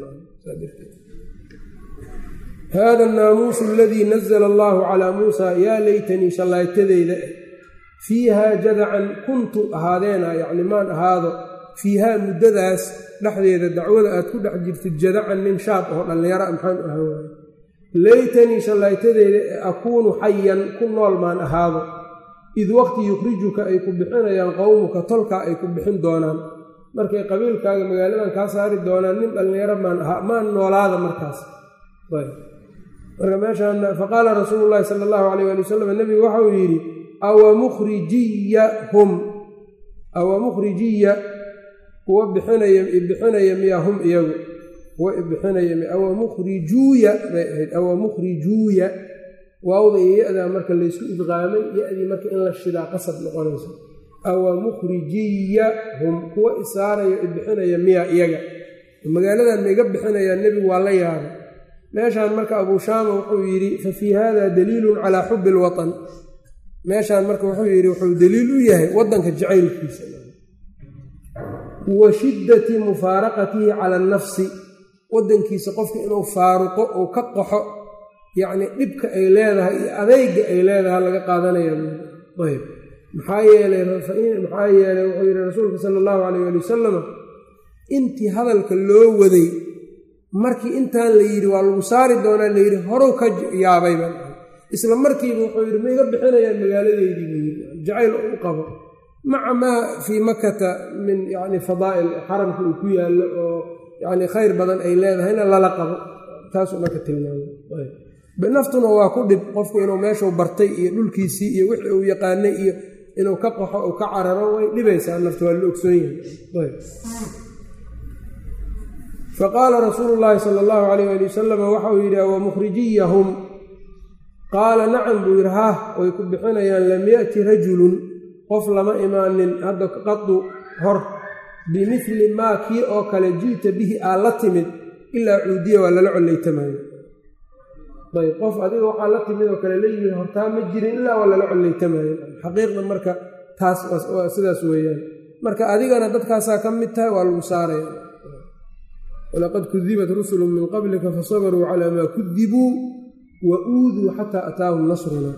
hada annaamuusu aladii nazla allaahu calaa muusa yaa laytanii shallaaytadeyda fiihaa jadacan kuntu ahaadeena yacni maan ahaado fiihaa muddadaas dhexdeeda dacwada aad ku dhex jirtid jadacan nin shaab oo dhallinyara maxaan u ahaan waaye laytanii shallaaytadeyda ee akuunu xayan ku nool maan ahaado id waqti yukhrijuka ay ku bixinayaan qowmuka tolkaa ay ku bixin doonaan markay qabiilkaaga magaaladan kaa saari doonaan nin dhallinyaro maan ahaa maan noolaada markaas marka meeshaan faqaala rasuulu llaahi sala allahu calayh ali wasalam nebigu waxauu yidhi awa mukhrijiyahum awa mukhrijiya kuwa bixinaya ibixinaya miyaa hum iyagu kuwa ibixinaya awa mukhrijuuya bay ahayd awa mukhrijuuya waawda iyo ya-daa marka laysku idqaamay ya-dii marka in la shidaa qasab noqonayso awa mukhrijiyahum kuwa isaaraya ibixinaya miya iyaga magaaladan ma iga bixinayaa nebigu waa la yaabay meeshaan marka abuu shaama wuxuu yidhi fa fii hada daliilun calaa xubbi alwatan meeshaan marka wuxuu yidhi wuxuu daliil u yahay waddanka jacaylkiisa wa shiddati mufaaraqatihi cala annafsi waddankiisa qofka inuu faaruqo uu ka qaxo yacnii dhibka ay leedahay iyo adeyga ay leedahay laga qaadanaya ayb maxaa yeelay maxaa yeelay wuxuu yidhi rasuulka sala allahu calayh ali wasalama intii hadalka loo waday markii intaan la yidhi waa lagu saari doonaa layidhi horow ka yaabayba isla markiiba wuxuu yidhi ma iga bixinayaan magaaladeydii buu yidhi jacayl u qabo maca maa fii makata min yani fadaa'il xaramka uu ku yaallo oo yani khayr badan ay leedahayna lala qabo taasuu marka tilmaamay naftuna waa ku dhib qofku inuu meeshuu bartay iyo dhulkiisii iyo wixii uu yaqaanay iyo inuu ka qaxo uu ka cararo way dhibaysaa naftu waa la ogsoon yahay faqaala rasuulu llaahi sala allahu calayh ali wasalam waxa uu yidhi wa mukhrijiyahum qaala nacam buu yidhi hah way ku bixinayaan lam ya'ti rajulun qof lama imaanin hadda qadu hor bimili maa kii oo kale ji'ta bihi aa la timid ilaa cuudiya waa lala collaytamaayo ayb qof adiga waxaa la timid oo kale la yimid hortaa ma jirin ilaa waa lala collaytamaayo xaqiiqda marka taas sidaas weeyaan marka adigana dadkaasaa ka mid tahay waa lagu saaraya walaqad kudibat rusulu min qablika fasabaruu calaa maa kudibuu wa uuduu xataa ataahum nasruna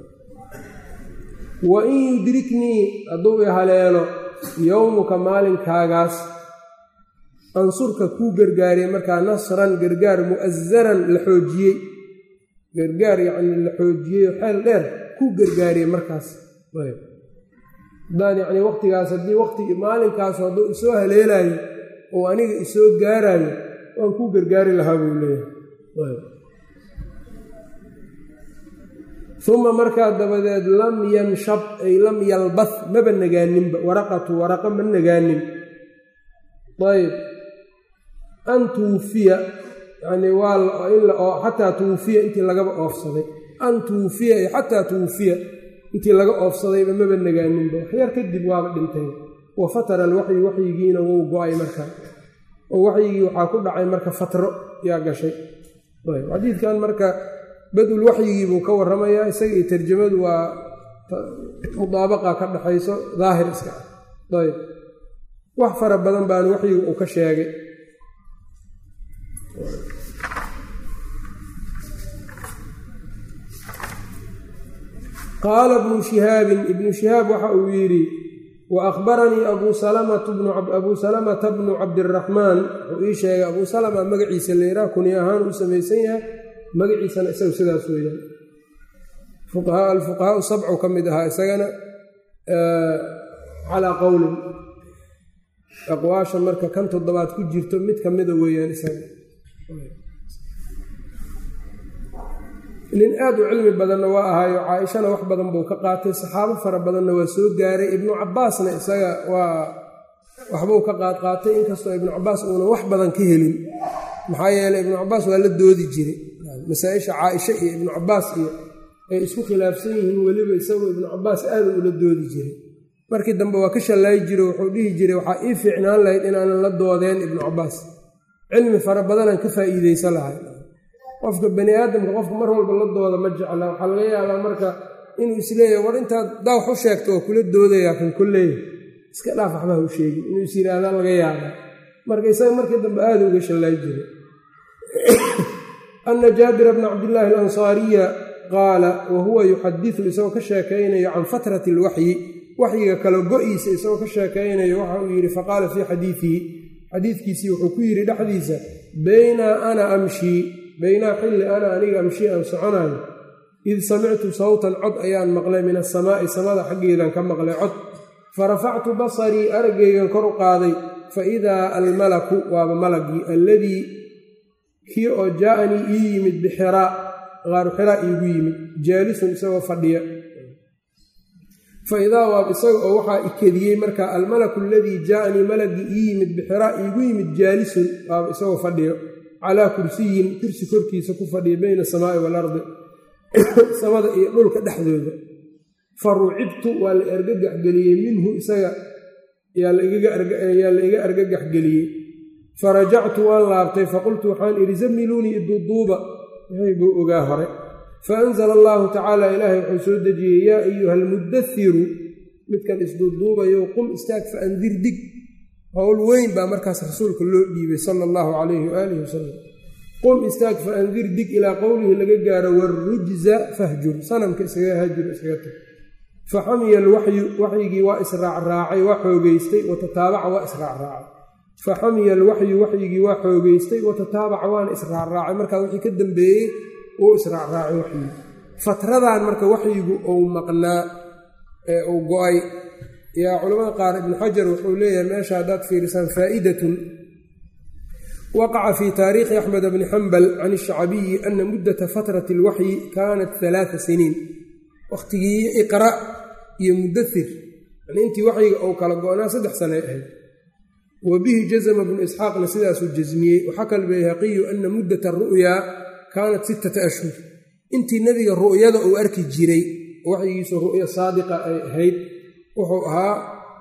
wa in yudriknii hadduu i haleelo yowmuka maalinkaagaas ansurka kuu gargaariye markaa nasran gargaar mu'asaran la xoojiyey gargaar yacnii la xoojiyey xeel dheer kuu gargaariye markaas haddaan yacnii waqtigaas haddii waqtigii maalinkaasu hadduu isoo haleelaayo oo aniga isoo gaaraayo waan kuu gargaari lahaa buu leeyahay uma markaa dabadeed lam yanshab ay lam yalbah maba nagaaninba waraqatu waraqa ma nagaanin ayb an tuwufiya yanii waa xataa tuwufiya intii lagaba oofsaday an tuwufiya ay xataa tuwufiya intii laga oofsadayba maba nagaaninba waxyar kadib waaba dhintay wa fatara alwaxyu waxyigiina wou go-ay marka oo waxyigii waxaa ku dhacay marka fatro yaa gashay xadiidkan marka badul waxyigii buu ka warramayaa isaga iyo tarjamadu waa mudaabaqa ka dhaxayso daahir iska ah ayb wax fara badan baana waxyiga uu ka sheegay qaala ibnu shihaabin ibnu shihaab waxa uu yidhi wa akhbaranii abuu salamataabuu salamata bnu cabdiraxmaan wuxuu ii sheegay abuu salama magaciisa leeraa kuni ahaan uu samaysan yahay magaciisana isagu sidaas weeyaan alfuqahaau sabcu ka mid ahaa isagana calaa qowlin aqwaasha marka kan toddobaad ku jirto mid ka mida weeyaan isaga nin aad u cilmi badanna waa ahaayo caaishana wax badan buu ka qaatay saxaabo fara badanna waa soo gaaray ibnu cabaasna isaga waa waxbuu ka qaad qaatay inkastoo ibnu cabaas uuna wax badan ka helin maxaa yeeley ibnu cabaas waa la doodi jiray masaa-isha caaisha iyo ibnu cabaas iyo ay isku khilaafsan yihiin weliba isagoo ibnu cabaas aada ula doodi jiray markii dambe waa ka shallaayi jiro wuxuu dhihi jiray waxaa ii fiicnaan lahayd inaanan la doodeen ibnu cabaas cilmi fara badanaan ka faa'iideysan lahay qofka bani aadamka qofka mar walba la dooda ma jecla waxaa laga yaabaa marka inuu isleeyahay war intaad daawax u sheegto oo kula doodayaa kan kolleeya iska dhaaf waxba ha u sheegin inuu is yidhaahdaa laga yaabaa marka isaga markii dambe aada uga shallaayi jiray ana jaabira bna cabdillaahi alansaariya qaala wa huwa yuxadisu isagoo ka sheekaynayo can fatrati alwaxyi waxyiga kala go-iisa isagoo ka sheekaynayo waxa uu yidhi faqaala fii xadiidihi xadiidkiisii wuxuu ku yidhi dhexdiisa baynaa ana amshii baynaa xilli ana aniga amshii aan soconayo id samictu sawtan cod ayaan maqlay min asamaa'i samada xaggeedan ka maqlay cod farafactu basarii araggaygan kor u qaaday fa idaa almalaku waaba malagii alladii kii oo jaa-anii ii yimid bixiraa qaaru xiraa iigu yimid jaalisun isagoo fadhiya fa idaa waab isaga oo waxaa ikediyey marka almalaku aladii jaa-anii malagii ii yimid bixiraa iigu yimid jaalisun waaba isagoo fadhiyo calaa kursiyin kursi korkiisa ku fadhiya bayna asamaa'i waalardi samada iyo dhulka dhexdooda fa rucibtu waa la argagaxgeliyey minhu isaga yaa la iga argagaxgeliyey farajactu waan laabtay faqultu waxaan idhi zamiluunii iduuduuba buu ogaa hore faanzala allaahu tacaala ilaahay wuxuu soo dejiyey yaa ayuha almudairu midkan isduuduubayo qum istaag fa andir dig howl weyn baa markaas rasuulka loo dhiibay sala allahu calayhi waaalih wasalam qum istaag fa andir dig ilaa qowlihi laga gaaro warujza fahjur sanamka iskaga hajur iskaga tag fa xamiya alwaxyu waxyigii waa israacraacay waa xoogeystay watataabaca waa israacraacay fa xamiya alwaxyu waxyigii waa xoogeystay watataabaca waana israacraacay markaa wixii ka dambeeyey uu israacraacay waxyigi fatradan marka waxyigu uu maqnaa ee uu go-ay yaa culamada qaar ibnu xajar wuxuu leeyahay meesha haddaad fiirisaan faa'idatun waqaca fii taariikhi axmed bni xambal can ishacbiyi ana muddata fatrati alwaxyi kaanat alaaa siniin wakhtigii iqra iyo mudathir yani intii waxyiga uu kala go-naa saddex sanay ahayd wa bihi jazma bnu isxaaqna sidaasuu jasmiyey waxaka albayhaqiyu ana muddata aru'yaa kaanat sittata ashhur intii nebiga ru'yada uu arki jiray waxyigiisu ru'ya saadiqa ay ahayd wuxuu ahaa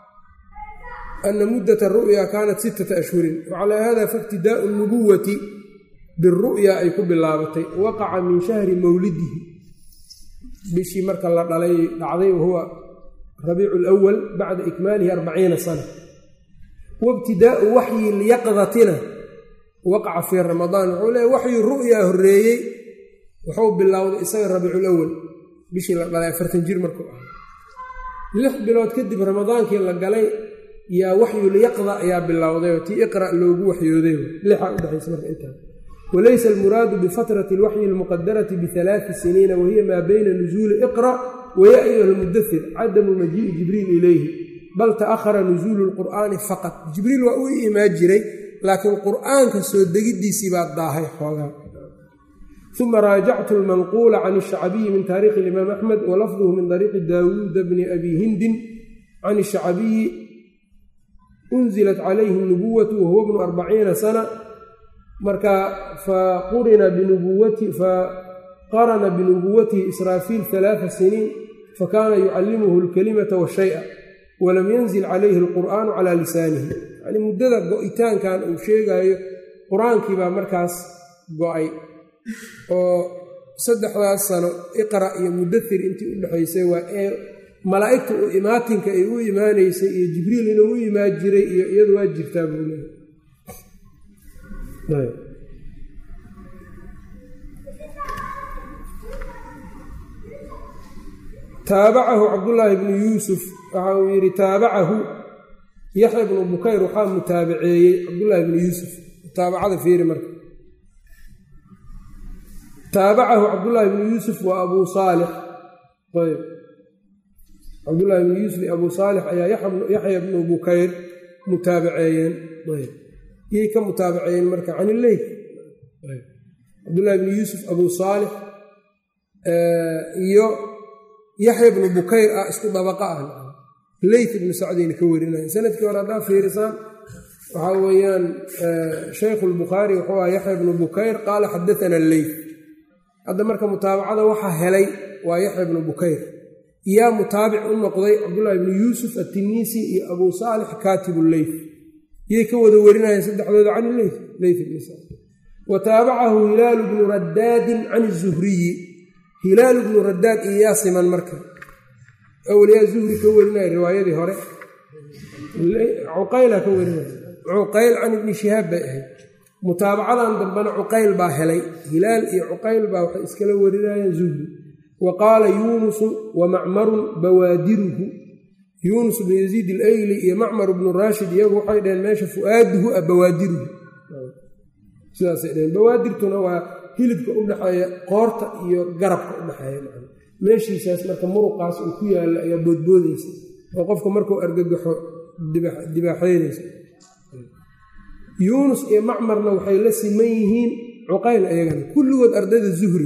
ana muddata aru'ya kaanat sittata ashhurin wacalaa hada faibtidaau nubuwati biru'ya ay ku bilaabatay waqaca min shahri mawlidihi bishii marka la dhalay dhacday wahuwa rabiicu lwal bacda ikmaalihi arbaciina sana waibtidaau waxyi lyaqdatina waqaca fii ramadaan wuxuu leeya waxyu ru'yaa horreeyey wuxuu bilowday isaga rabiiculawal bishii la dhalay afartan jir markuu ahaa lix bilood kadib ramadaankii la galay yaa waxyulyaqda ayaa bilowday oo tii iqra loogu waxyooday lixaa udhexaysa marka intaa walaysa almuraadu bifatrati alwaxyi almuqadarati bialaai siniina wahiya maa bayna nusuuli iqra waya ayuha almudathir cadamu majii'i jibriil ilayhi bal ta'ahara nusuulu lqur'aani faqat jibriil waa u imaan jiray laakiin qur'aanka soo degiddiisii baa daahay xoogaa uma raajactu almanquula can ishacbiyi min taariikhi alimaam axmed walafduhu min dariiqi daawuuda bni abi hindin can ishacbiyi unzilat calayhi nubuwatu wahuwa bnu arbaciina sana marka faqurina binubuwati faqarana binubuwatihi israafiil alaaa siniin fakana yucallimuhu alkalimata washaya walam yanzil calayhi alqur'aanu calaa lisaanihi yani muddada go-itaankan uu sheegayo qur-aankii baa markaas go-ay oo saddexdaas sano iqra iyo mudathir intii u dhexaysay waa ee malaa'igta u imaatinka ay u imaanaysay iyo jibriil inuu u imaan jiray iyo iyadu waa jirtaa buu leehay taabacahu cabdullaahi bnu yuusuf waxa uu yidhi taabacahu yaxya bnu bukayr waxaa mutaabaceeyey cabdullaahi bnu yuusuf mutaabacada fiiri marka taabacahu cabdullaahi bnu yuusuf wa abuu saalix ayb cabdullaahi bnu yuusuf iyo abuu saalix ayaa yaxya bnu bukayr mutaabaceeyeen ayb yay ka mutaabaceeyeen marka can illeyth cabdullaahi bnu yuusuf abuu saalix iyo yaxya bnu bukayr ah isku dabaqa ah leyth ibnu sacdayna ka warinaya sanadkii hore haddaa fiirisaan waxaa weeyaan shaykhu lbukhaari wuxuu aha yaxya bnu bukayr qaala xadaana leyth hadda marka mutaabacada waxaa helay waa yaxya bnu bukayr yaa mutaabic u noqday cabdullaahi bnu yuusuf atiniisi iyo abuu saalix kaatibu leyth yay ka wada warinayeen saddexdooda can leyth leyth ibn sacd wa taabacahu hilaalu bnu raddaadin can zuhriyi hilaalu bnu raddaad iyo yaa siman marka awliyaa zuhri ka warinaya riwaayadii hore cuqayla ka warinaya cuqayl can ibni shihaab bay ahayd mutaabacadan dambena cuqayl baa helay hilaal iyo cuqayl baa waxay iskala warinayeen zuhri wa qaala yuunusu wa macmarun bawaadiruhu yuunus bnu yaziid ilayli iyo macmar bnu raashid iyagu waxay dhaheen meesha fu'aaduhu a bawaadiruhu sidaasay dhaheen bawaadirtuna waa hilibka u dhexeeya qoorta iyo garabka u dhexeeya meeshiisaas marka muruqaas uu ku yaalla ayaa boodboodaysa oo qofka markuu argagaxo dibaaxeynaysa yuunus iyo macmarna waxay la siman yihiin cuqayl ayagana kulligood ardayda zuhri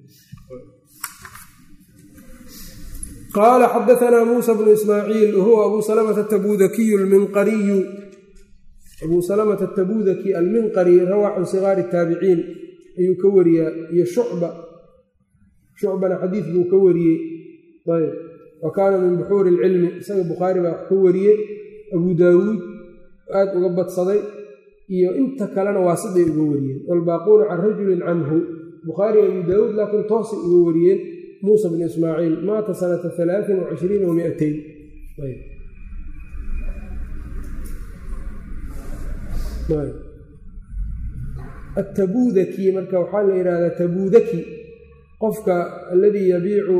qaala xadaanaa muusa bnu ismaaciil wahuwa abuu salamata tabudakiyu alminqariyu abuu salamata atabudaki alminqari rawaa can sigaari taabiciin ayuu ka wariyaa iyo shucba shucbana xadiid buu ka wariyey ayb wa kaana min buxuuri ilcilmi isaga bukhaari baa wax ka wariyey abu daawuud aad uga badsaday iyo inta kalena waasiday uga wariyeen waalbaaquuna can rajulin canhu bukhaari abu daawuud laakiin toosay uga wariyeen muusa bn ismaaciil maata sanata alaain wacishriina wamiatayn atabudaki marka waxaa la yidhahdaa tabudaki qofka aladii yabiicu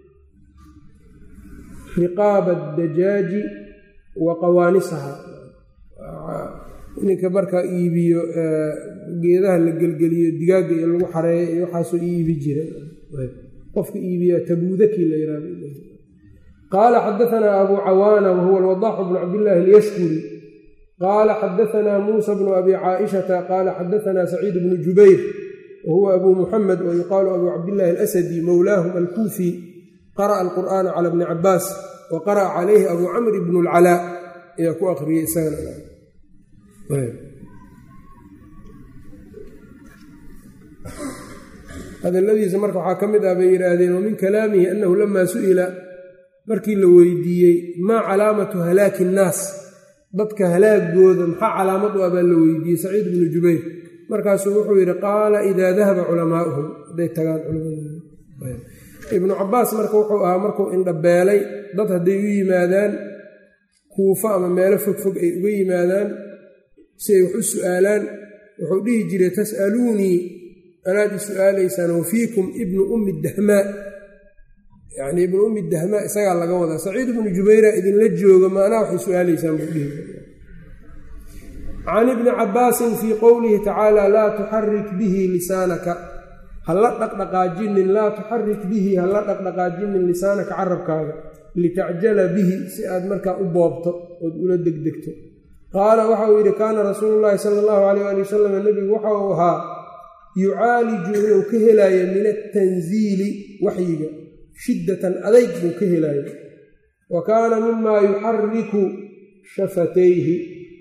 riqaaba adajaaji wa qawaanisaha ninka markaa iibiyo geedaha la gelgeliyo digaagga iyo lagu xareeyo iyo waxaasoo iibi jira qofka iibiya tabudaki la yihahdo qaala xadaanaa abu cawaana wahuwa alwadaaxu bnu cabdillaahi alyashkuri qaala xadaanaa muusa bnu abi caaishata qaala xadaanaa saciid bnu jubayr wahuwa abu muxamed wa yuqaalu abu cabdillahi alasadi mowlaahum alkuufi qara'a alqur'aana cala bni cabaas wa qara'a calayhi abu camr bnu lcalaa ayaa ku aqriyey isagana hadaladiisa marka waxaa ka mid ah bay yidhaahdeen wamin kalaamihi annahu lamaa su'ila markii la weydiiyey maa calaamatu halaaki innaas dadka halaagooda maxaa calaamad u ah baa la weydiiyey saciid bnu jubayr markaasuu wuxuu yidhi qaala idaa dahaba culamaa'uhum hadday tagaan culammadooda ibnu cabaas marka wuxuu ahaa markuu indhabeelay dad hadday u yimaadaan kuufo ama meelo fogfog ay uga yimaadaan si ay wax u su'aalaan wuxuu dhihi jiray tas'aluunii anaad i su-aalaysaan wafiikum ibnu ummi dahmaa yacnii ibnu ummi dahmaa isagaa laga wadaa saciid ibnu jubayra idinla jooga maanaa waxay su-aalaysaan buu dhihi can ibni cabbaasin fii qowlihi tacaala laa tuxarik bihi lisaanaka hala dhaqdhaqaajinin laa tuxarik bihi hala dhaqdhaqaajinin lisaanaka carabkaaga litacjala bihi si aad markaa u boobto ood ula degdegto qaala waxa uu yidhi kaana rasuulu llaahi sala allahu alayh ali wasalam nebigu waxa uu ahaa yucaaliju inuu ka helaayo min atanziili waxyiga shiddatan adayg buu ka helaayo wa kaana mimaa yuxariku shafatayhi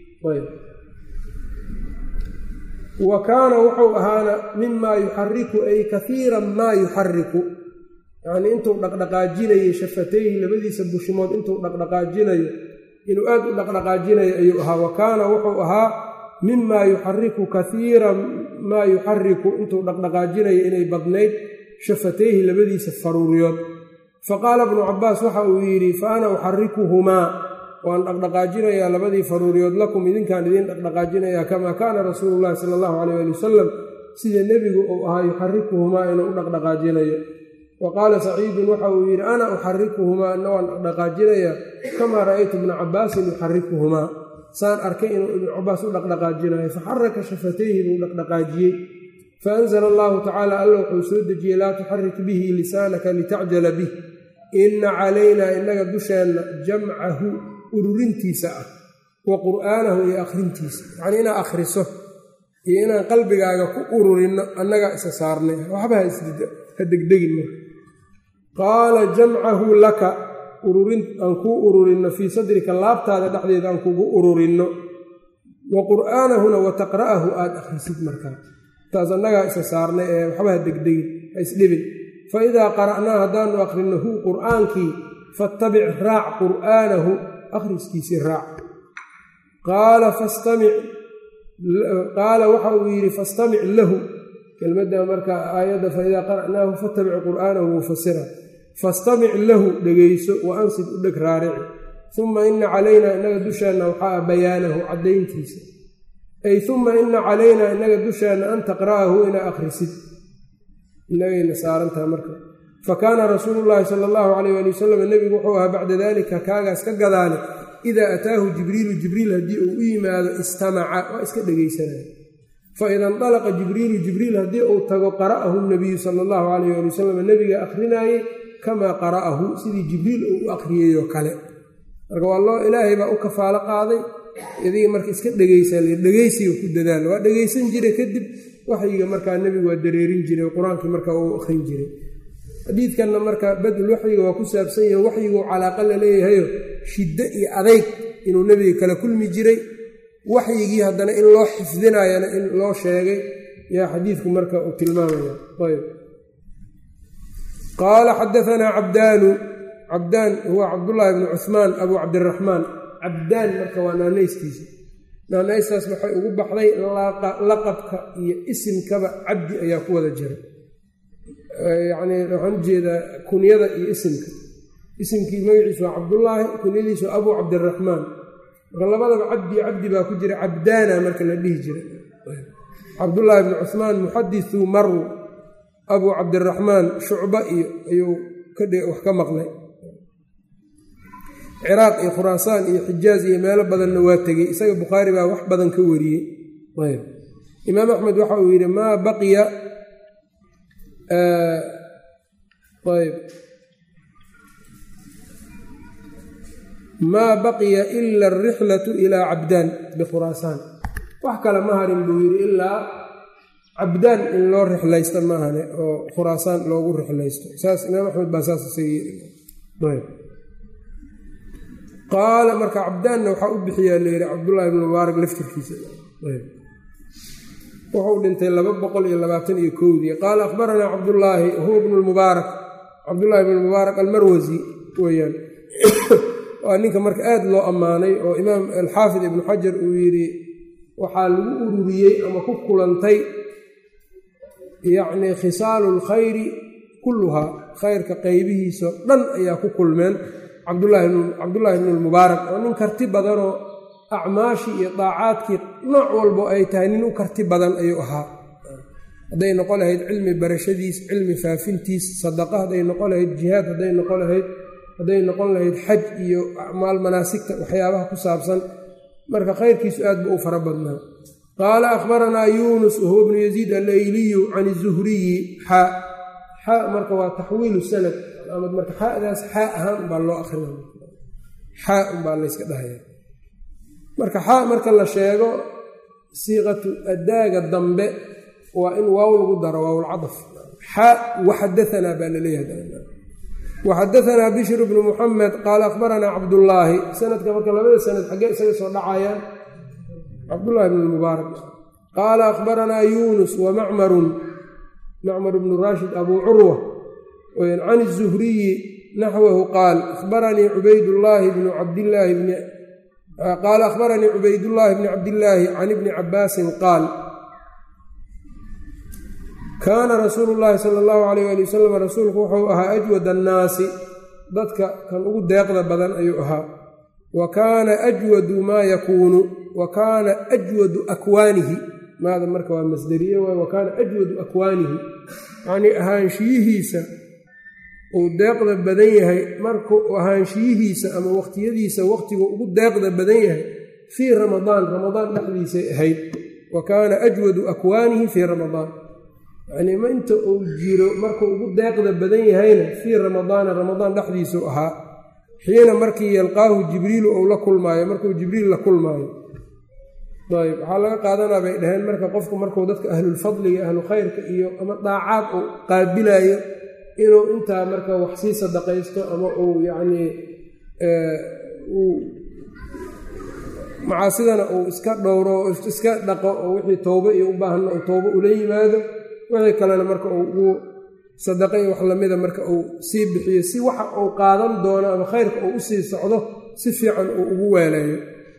wa kaana wuxuu ahaana mimaa yuxariku ay kaiiran maa yuxariku yacnii intuu dhaqdhaqaajinayo shafatayhi labadiisa bushimood intuu dhaqdhaqaajinayo inuu aad u dhaqdhaqaajinayo ayuu ahaa wa kaana wuxuu ahaa mimaa yuxariku kaiiran maa yuxariku intuu dhaqdhaqaajinayo inay badnayd shafatayhi labadiisa faruuryood faqaala ibnu cabaas waxa uu yidhi fa ana uxarikuhumaa waan dhaqdhaqaajinayaa labadii faruuryood lakum idinkaan idiin dhaqdhaqaajinayaa kamaa kaana rasuulu llahi sala allahu calayh ali wasalam sida nebigu uu ahaa yuxarikuhumaa inuu u dhaqdhaqaajinayo wa qaala saciidun waxa uu yidhi ana uxarikuhumaa ana waan dhaqdhaqaajinayaa kamaa ra'aytu ibna cabaasin yuxarikuhumaa saan arkay inuu ibnu cabaas u dhaqdhaqaajinayo faxaraka shafatayhi buu dhaqdhaqaajiyey faanzala allahu tacaala alla wuxuu soo dejiyey laa tuxarik bihi lisaanaka litacjala bih inna calaynaa innaga dusheenna jamcahu ururintiisa ah wa qur'aanahu iyo akhrintiisa yacnii inaad akhriso iyo inaan qalbigaaga ku ururinno annagaa isa saarnay waxba ha degdegin marka qaala jamcahu laka ururin aan kuu ururinno fii sadrika laabtaada dhexdeeda aan kugu ururinno wa qur'aanahuna wa taqra'ahu aad akhrisid markaa taas annagaa isa saarnay ee waxba ha degdegin ha isdhibin fa idaa qara'naa haddaanu akhrinno hu qur'aankii fattabic raac qur'aanahu akhriskiisii raac qaala fastamic qaala waxa uu yidhi fastamic lahu kelmadda marka aayadda faidaa qara'naahu fattabic qur'aanahu mufasira fastamic lahu dhegayso wa ansid u dheg raarici uma ina calaynaa innaga dusheenna waxaa ah bayaanahu caddayntiisa ay uma ina calaynaa innaga dusheenna an taqra'ahu inaa akhrisid inagayna saarantaha marka fa kaana rasuulu llaahi sala allahu calayh ali wasalam nebigu wuxuu ahaa bacda daalika kaagaas ka gadaale idaa ataahu jibriilu jibriil haddii uu u yimaado istamaca waa iska dhegaysanaya faida indalaqa jibriilu jibriil haddii uu tago qara'ahu nabiyu sala allahu calayh ali wasalam nebiga akrinaayey kamaa qara'ahu sidii jibriil uu u akhriyeyoo kale marka waa loo ilaahay baa u kafaalo qaaday idiga marka iska dhegaysaa dhegaysiga ku dadaala waa dhegaysan jiray kadib waxyiga markaa nebigu waa dareerin jiray qur-aankii markaa uu akhrin jiray xadiidkanna marka badul waxyiga waa ku saabsan yahe waxyiguu calaaqa la leeyahayo shiddo iyo adayg inuu nebiga kala kulmi jiray waxyigii haddana in loo xifdinayana in loo sheegay yaa xadiidku marka uu tilmaamaya ayb qaala xadaanaa cabdaanu cabdaan huwa cabdullaahi bni cuhmaan abu cabdiraxmaan cabdaan marka waa naanaystiisa naanaystaas waxay ugu baxday laqabka iyo isimkaba cabdi ayaa ku wada jira yacnii waxaan ujeedaa kunyada iyo isimka isimkii magaciisu waa cabdullaahi kunyadiisu waa abu cabdiraxmaan marka labadaba cabdi cabdi baa ku jira cabdaana marka la dhihi jira cabdullaahi bni cuhmaan muxadisu maru abu cabdiraxmaan shucba iyo ayuu wax ka maqlay ciraaq iyo khuraasaan iyo xijaaz iyo meelo badanna waa tegey isaga bukhaari baa wax badan ka wariyey ayb imaam axmed waxa uu yidhi maa baqiya ayb maa baqiya ila alrixlatu ilaa cabdaan bikhuraasaan wax kale ma harin buu yidhi ilaa cabdaan in loo rixlaysto maahane oo khuraasaan loogu rixlaysto saas imaam axmed baa saas isaga qaala marka cabdaanna waxaa u bixiyaa layidhi cabdullaahi ibnu mubaarak laftirkiisa wuxuu dhintay laba boqol iyo labaatan iyo kowdii qaala akhbaranaa cabdullaahi huwa bnu lmubaarak cabdullaahi bnu mubaarak almarwasi weeyaan waa ninka marka aad loo ammaanay oo imaam alxaafid ibnu xajar uu yidhi waxaa lagu ururiyey ama ku kulantay yacnii khisaalu lkhayri kulluhaa khayrka qaybihiisao dhan ayaa ku kulmeen cabdullaahi bnu lmubaarak oo nin karti badanoo acmaashii iyo daacaadkii nooc walbo ay tahay nin u karti badan ayuu ahaa hadday noqon lahayd cilmi barashadiis cilmi faafintiis sadaqa hadday noqon lahayd jihaad hadday noqon lahayd hadday noqon lahayd xaj iyo acmaal manaasigta waxyaabaha ku saabsan marka khayrkiisu aad buu u fara badnaa qaala akhbaranaa yuunus wahuwa bnu yaziid allayliyu can izuhriyi xaa xaa marka waa taxwiilu sanad marka xadaas xaa ahaan umbaa loo akrina xaa umbaa layska dhahaya marka xaa marka la sheego siiqatu adaaga dambe waa in waaw lagu daro waawlcadaf xaa waxadaanaa baa laleeyahay waxadaanaa bishr bnu muxamed qaala akhbaranaa cabdullaahi sanadka marka labada sanad xaggee isaga soo dhacayaan cabdullaahi bn mubaarak qaala akhbaranaa yuunus wa macmarun macmar bnu raashid abuu curwa can الzuhriyi naxwahu qaal abaranii cubaydullaahi bnu cabdillaahi bni qaala akhbaranii cubaydullaahi bni cabdillaahi can ibni cabaasin qaal kaana rasuulu llaahi sala allahu alayh ali wasalam rasuulku wuxuu ahaa ajwad annaasi dadka kan ugu deeqda badan ayuu ahaa wa kaana ajwadu maa yakuunu wa kaana ajwadu akwaanihi maada marka waa masderiye waay wa kaana ajwadu akwaanihi yacnii ahaanshiyihiisa uu deeqda badan yahay markuu ahaanshiyihiisa ama waqtiyadiisa waqtigu ugu deeqda badan yahay fii ramadaan ramadaan dhexdiisay ahayd wa kaana ajwadu akwaanihi fii ramadaan yacnii ma inta uu jiro markuu ugu deeqda badan yahayna fii ramadaana ramadaan dhexdiisuu ahaa xiina markii yalqaahu jibriilu ou la kulmaayo markuu jibriil la kulmaayo ayb waxaa laga qaadanaa bay dhaheen marka qofku markuu dadka ahlulfadliga ahlu khayrka iyo ama daacaad uu qaabilayo inuu intaa marka wax sii sadaqaysto ama uu yacnii uu macaasidana uu iska dhowro iska dhaqo oo wixii towbo iyo u baahanna uu towbo ula yimaado wixii kalena marka uu ugu sadaqa iyo wax lamida marka uu sii bixiyo si waxa uu qaadan doono ama khayrka uu usii socdo si fiican uu ugu weelayo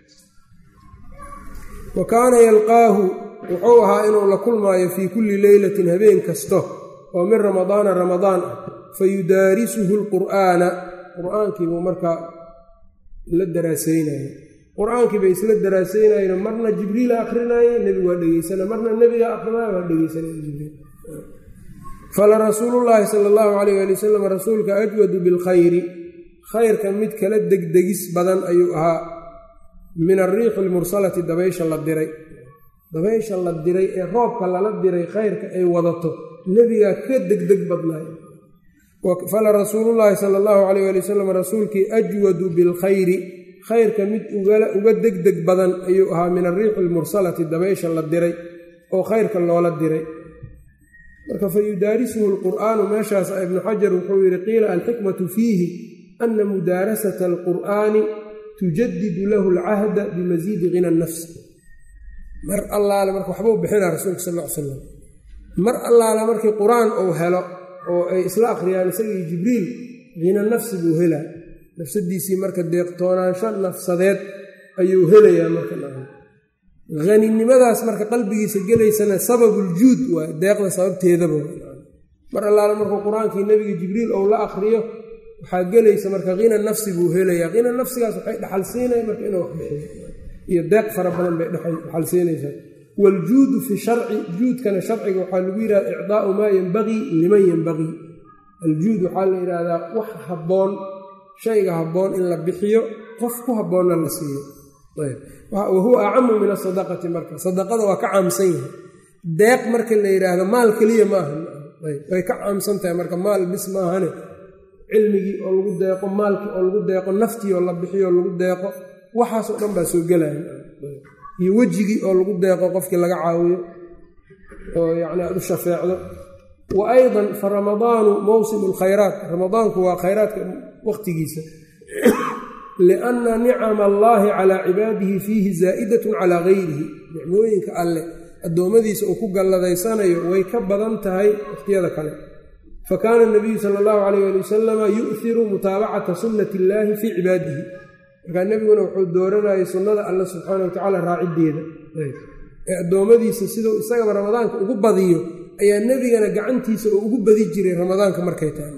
wa kaana yalqaahu wuxuu ahaa inuu la kulmaayo fii kulli leylatin habeen kasto oo min ramadaana ramadaan ah fa yudaarisuhu lqur'aana qur-aankiibuu markaa la daraasaynaya qur-aankii bay isla daraasaynayeen marna jibriila akrinaaye nebigu waa dhegeysana marna nebiga akrinaayo waa dhegeysanaya jibriil fala rasuulullaahi sala allahu calayh ali wasalam rasuulka ajwadu bilkhayri khayrka mid kala degdegis badan ayuu ahaa min ariixi almursalati dabaysha la diray dabaysha la diray ee roobka lala diray khayrka ay wadato nebigaa ka degdeg badnaay fala rasuulullaahi sala allahu calayh ali wasalam rasuulkii ajwadu bilkhayri khayrka mid uga degdeg badan ayuu ahaa min ariixi almursalati dabaysha la diray oo khayrka loola diray marka fa yudaarisuhu alqur'aanu meeshaas ibnu xajar wuxuu yidhi qiila alxikmatu fiihi ana mudaarasata alqur'aani tujadidu lahu alcahda bimasiidi hina nafs mar allaale marka waxbuu bixinaa rasuulka sal ll ly slam mar allaale markii qur-aan uu helo oo ay isla akhriyaan isagii jibriil hina nafsi buu helaa nafsadiisii marka deeqtoonaansho nafsadeed ayuu helayaa marka haninimadaas marka qalbigiisa gelaysana sababuljuud waa deeqda sababteedaba mar allaale markuu qur-aankii nebiga jibriil ou la akriyo waxaa gelaysa marka hina nafsi buu helayaa hina nafsigaas waxay dhaxal siinaya marka inuu wax bixiyo iyo deeq fara badan bay dhaxal siinaysaa waaljuudu fi sharci juudkana sharciga waxaa lagu yidhahda icdaau maa yenbagii liman yenbagii aljuud waxaa la yidhaahdaa wax habboon shayga habboon in la bixiyo qof ku habboonna la siiyo wahuwa acamu min asadaqati marka sadaqada waa ka caamsan yahay deeq marka la yidhaahdo maal keliya maaha way ka caamsan tahay marka maal bis maahane cilmigii oo lagu deeqo maalkii oo lagu deeqo naftii oo la bixiyo oo lagu deeqo waxaasoo dhan baa soo gelaya iyo wejigii oo lagu deeqo qofkii laga caawiyo oo yacni aad u shafeecdo wa aydan fa ramadaanu mawsimu alkhayraat ramadaanku waa khayraadka waqtigiisa lianna nicama allaahi calaa cibaadihi fiihi zaa'idatun calaa gayrihi nicmooyinka alleh addoommadiisa uu ku galladaysanayo way ka badan tahay wakhtiyada kale fa kaana nabiyu sala allahu calayh ali wasalama yu'hiru mutaabacata sunnati illaahi fii cibaadihi markaa nebiguna wuxuu dooranayay sunnada alle subxaana watacaala raaciddeeda ee addoommadiisa siduu isagaba ramadaanka ugu badiyo ayaa nebigana gacantiisa oo ugu badi jiray ramadaanka markay tahay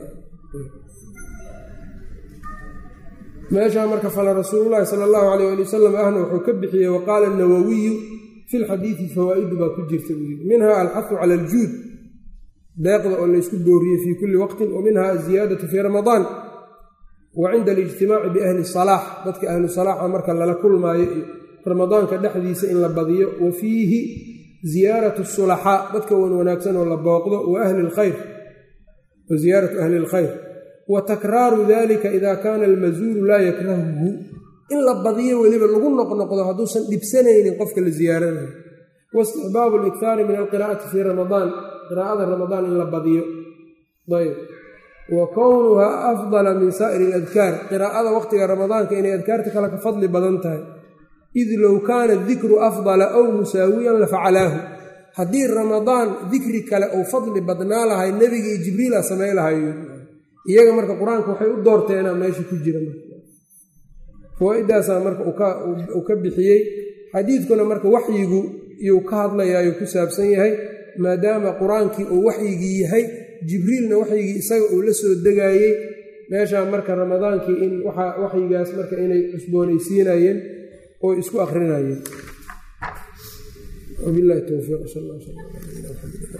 meeshaa marka fala rasuululahi sala allahu calayh ali wasalam ahna wuxuu ka bixiyey wa qaala anawawiyu fi lxadiidi fawaa'idu baa ku jirta buu yidhi minha alxafu cala aljuud deeqda oo laysku booriyey fii kulli waqtin wa minha aziyaadatu fii ramadaan wa cinda alijtimaaci biahli salaax dadka ahlu salaaxa marka lala kulmaayo iyo ramadaanka dhexdiisa in la badiyo wa fiihi ziyaaratu sulaxaa dadka wan wanaagsan oo la booqdo wa ahli lkhayr wa ziyaaratu ahli lkhayr wa takraaru dalika ida kaana almazuulu laa yakrahuhu in la badiyo weliba lagu noqnoqdo hadduusan dhibsanaynin qofka la ziyaaranayo waistixbaabu liktaari min alqiraa'ati fii ramadaan qiraa'ada ramadaan in la badiyo ayb wa kownuhaa afdala min saa'iri aladkaar qiraa'ada waqtiga ramadaanka inay adkaarta kale ka fadli badan tahay id low kaana dikru afdala aw musaawiyan lafacalaahu haddii ramadaan dikri kale uu fadli badnaa lahay nebiga iyo jibriila samay lahayo iyaga marka qur-aanka waxay u doorteenaa meesha ku jira fawaa-idaasaa marka uu ka bixiyey xadiidkuna marka waxyigu iyuu ka hadlayaayo ku saabsan yahay maadaama qur-aankii uu waxyigii yahay jibriilna waxyigii isaga uu la soo degaayey meeshaa marka ramadaankii in waxyigaas marka inay cusboonaysiinayeen oo isku akrinayeen wabilahi towfiiq sal